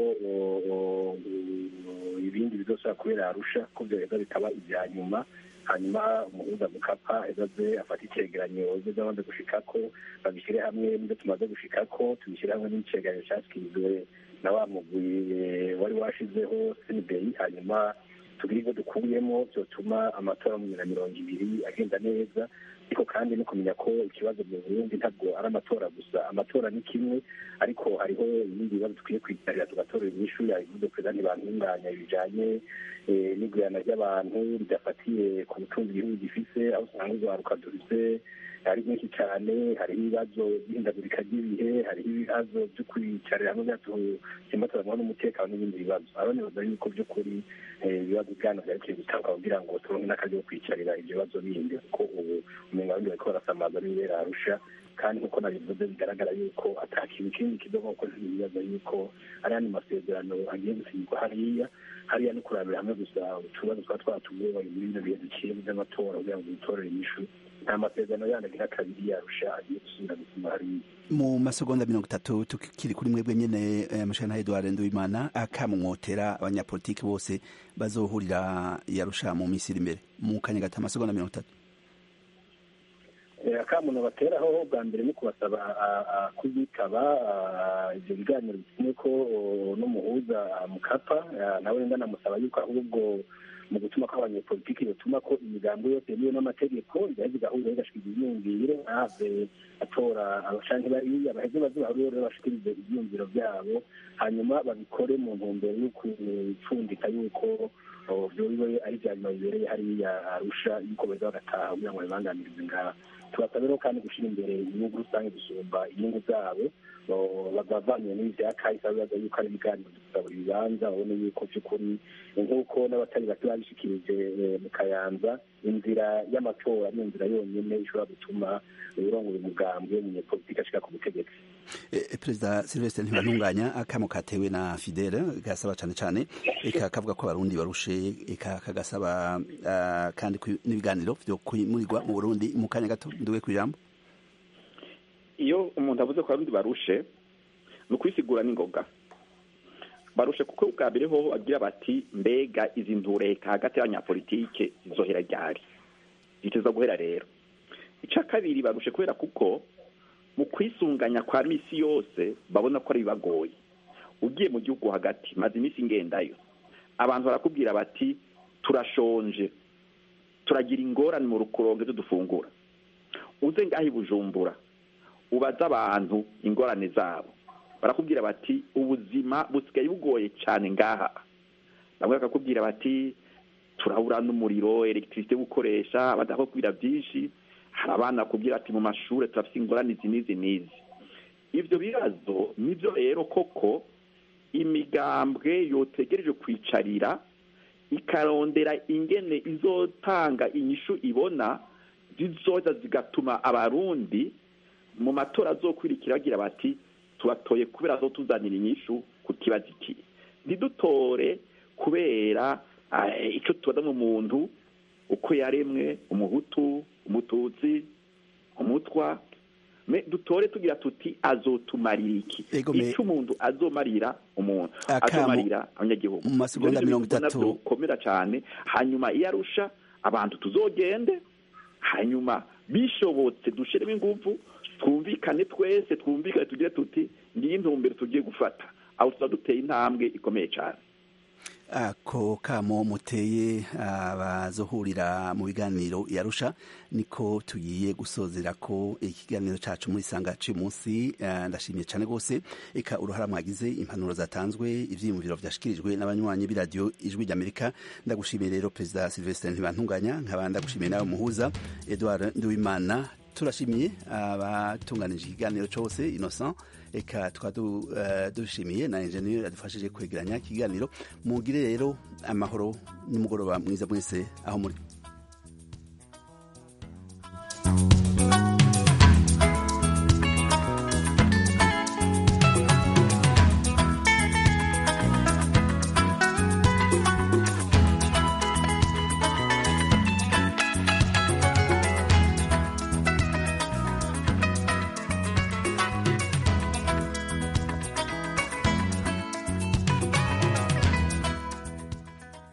ibindi bizosaba kubera arusha ko byoheza bikaba ibya nyuma hanyuma umuhuza mukapa ezaze afata icegeranyo ze byamaze gushikako babishyire hamwe n'ibyo tumaze gushikako tubishyire hamwe n'icegeranyo cyashyikirijwe na wa mugwi wari washizeho senibei hanyuma tugire ibyo dukuyemo byotuma amatora mu bibiri na mirongo ibiri agenda neza ariko kandi no kumenya ko ikibazo mu burundi ntabwo ari amatora gusa amatora ni kimwe ariko hariho ibindi bibazo dukwiye kwitabira tugatorera inyishu yabivuze perezida ntibantunganya bijanye n'igurana ry'abantu ridafatiye ku butunzi igihugu gifise aho usanga urwaruka dufise ari byinshi cyane hariho ibibazo by'ihindagurika ry'ibihe hariho ibibazo byo kwicarira hamwe byatuma turabona n'umutekano n'ibindi bibazo aho nibaza yuko by'ukuri ibibazo byano byarekeye gutanga kugira ngo turonke n'akazi ko kwicarira ibyo bibazo bindi kuko ubu umenga abandi bariko barasamaza n'ibibera arusha kandi nk'uko nabivuze bigaragara yuko atakintu kindi kizo nk'uko ntibibaza yuko ari andi masezerano agiye gusinyirwa hariya hariya no kurabira hamwe gusa utubazo twa twatugoye muri bino bihe duciye by'amatora kugira ngo dutorere inyishu nta masezerano yandi agira kabiri yarusha agiye gusubira gusoma hariya mu masegonda mirongo itatu tukiri kuri mwebwe nyene mushana Edouard Nduwimana akamwotera abanyapolitiki bose bazohurira yarusha mu minsi iri imbere mu kanya gato amasegonda mirongo itatu akamuntu bateraho bwa mbere ni kubasaba kuzitaba ibyo biganiro bitumye ko n'umuhuza mukapa nawe wenda namusaba yuko ahubwo mu gutuma ko abanyepolitiki bituma ko imigambo yose yemewe n'amategeko igaheza igahurira igashika ibyiyumviro ntave atora abashanke bariya baheze baze bahurire rero bashikirize ibyiyumviro byabo hanyuma babikore mu ntumbero yo kupfundika yuko vyobiwe ari vya nyuma bibereye hariya arusha yuko beza bagataha kugira ngo babibanganirize ngaha tubasaba rero kandi gushyira imbere inyungu rusange gusumba inyungu zabo bavanye n'ibi bya kahise bibaza yuko ari ibiganiro dusaba ibibanza babone yuko by'ukuri nk'uko n'abatari bake babishikirije mu kayanza inzira y'amatora ni inzira yonyine ishobora gutuma urongora umugambwe umunyepolitiki ashika ku butegetsi perezida silvestre ntibantunganya akamo katewe na fidele gasaba cyane cyane eka kavuga ko abarundi barushe eka kagasaba kandi n'ibiganiro byo kwimurirwa mu burundi mu kanya gato nduwe ku ijambo iyo umuntu avuze ko abarundi barushe ni ukwisigura n'ingoga barushe kuko bwa mbere ho bagira bati mbega izi ntureka hagati y'abanyapolitike zizohera ryari ziteza guhera rero icya kabiri barushe kubera kuko mu kwisunganya kwa misi yose babona ko ari bibagoye ugiye mu gihugu hagati maze iminsi ngendayo abantu barakubwira bati turashonje turagira ingorane mu rukurongo dufungura uze ngaho i bujumbura ubaza abantu ingorane zabo barakubwira bati ubuzima busigaye bugoye cyane ngaha bamwe bakakubwira bati turabura n'umuriro elegitirisite gukoresha badakubwira byinshi hari abana bakubwira ati mu mashuri turafite ingorane izi n'izi n'izi ibyo bibazo nibyo rero koko imigambwe yotegereje kwicarira ikarondera ingene izotanga inyishu ibona zizoza zigatuma abarundi mu matora azokwirikira bagira bati tubatoye kubera zo tuzanira inyishu ku kibazo iki ntidutore kubera icyo tubona mu muntu uko yaremwe umuhutu umututsi umutwa dutore tugira tuti azotumarira iki icyo umuntu azomarira umuntu azomarira abanyagihugu mu masegonda mirongo itatu bikomera cyane hanyuma iyo arusha abantu tuzogende hanyuma bishobotse dushiremo ingufu twumvikane twese twumvikane tugire tuti ngiyi intumbero tugiye gufata aho tuba duteye intambwe ikomeye cyane ako kamo muteye abazohurira mu biganiro yarusha niko tugiye gusozera ko ikiganiro cyacu muri sanga cy'uyu munsi ndashimiye cyane rwose eka uruhara mwagize impanuro zatanzwe ibyiyumviro byashyikirijwe n'abanywanyi b'iradiyo ijwi ry'amerika ndagushimiye rero perezida silvestre ntibantunganya nkaba ndagushimiye nawe muhuza edouard nduwimana turashimiye abatunganije ikiganiro cyose innocent eka tukaba dushimiye na enjeniyeri adufashije kwegeranya ikiganiro mugire rero amahoro n'umugoroba mwiza mwese aho muri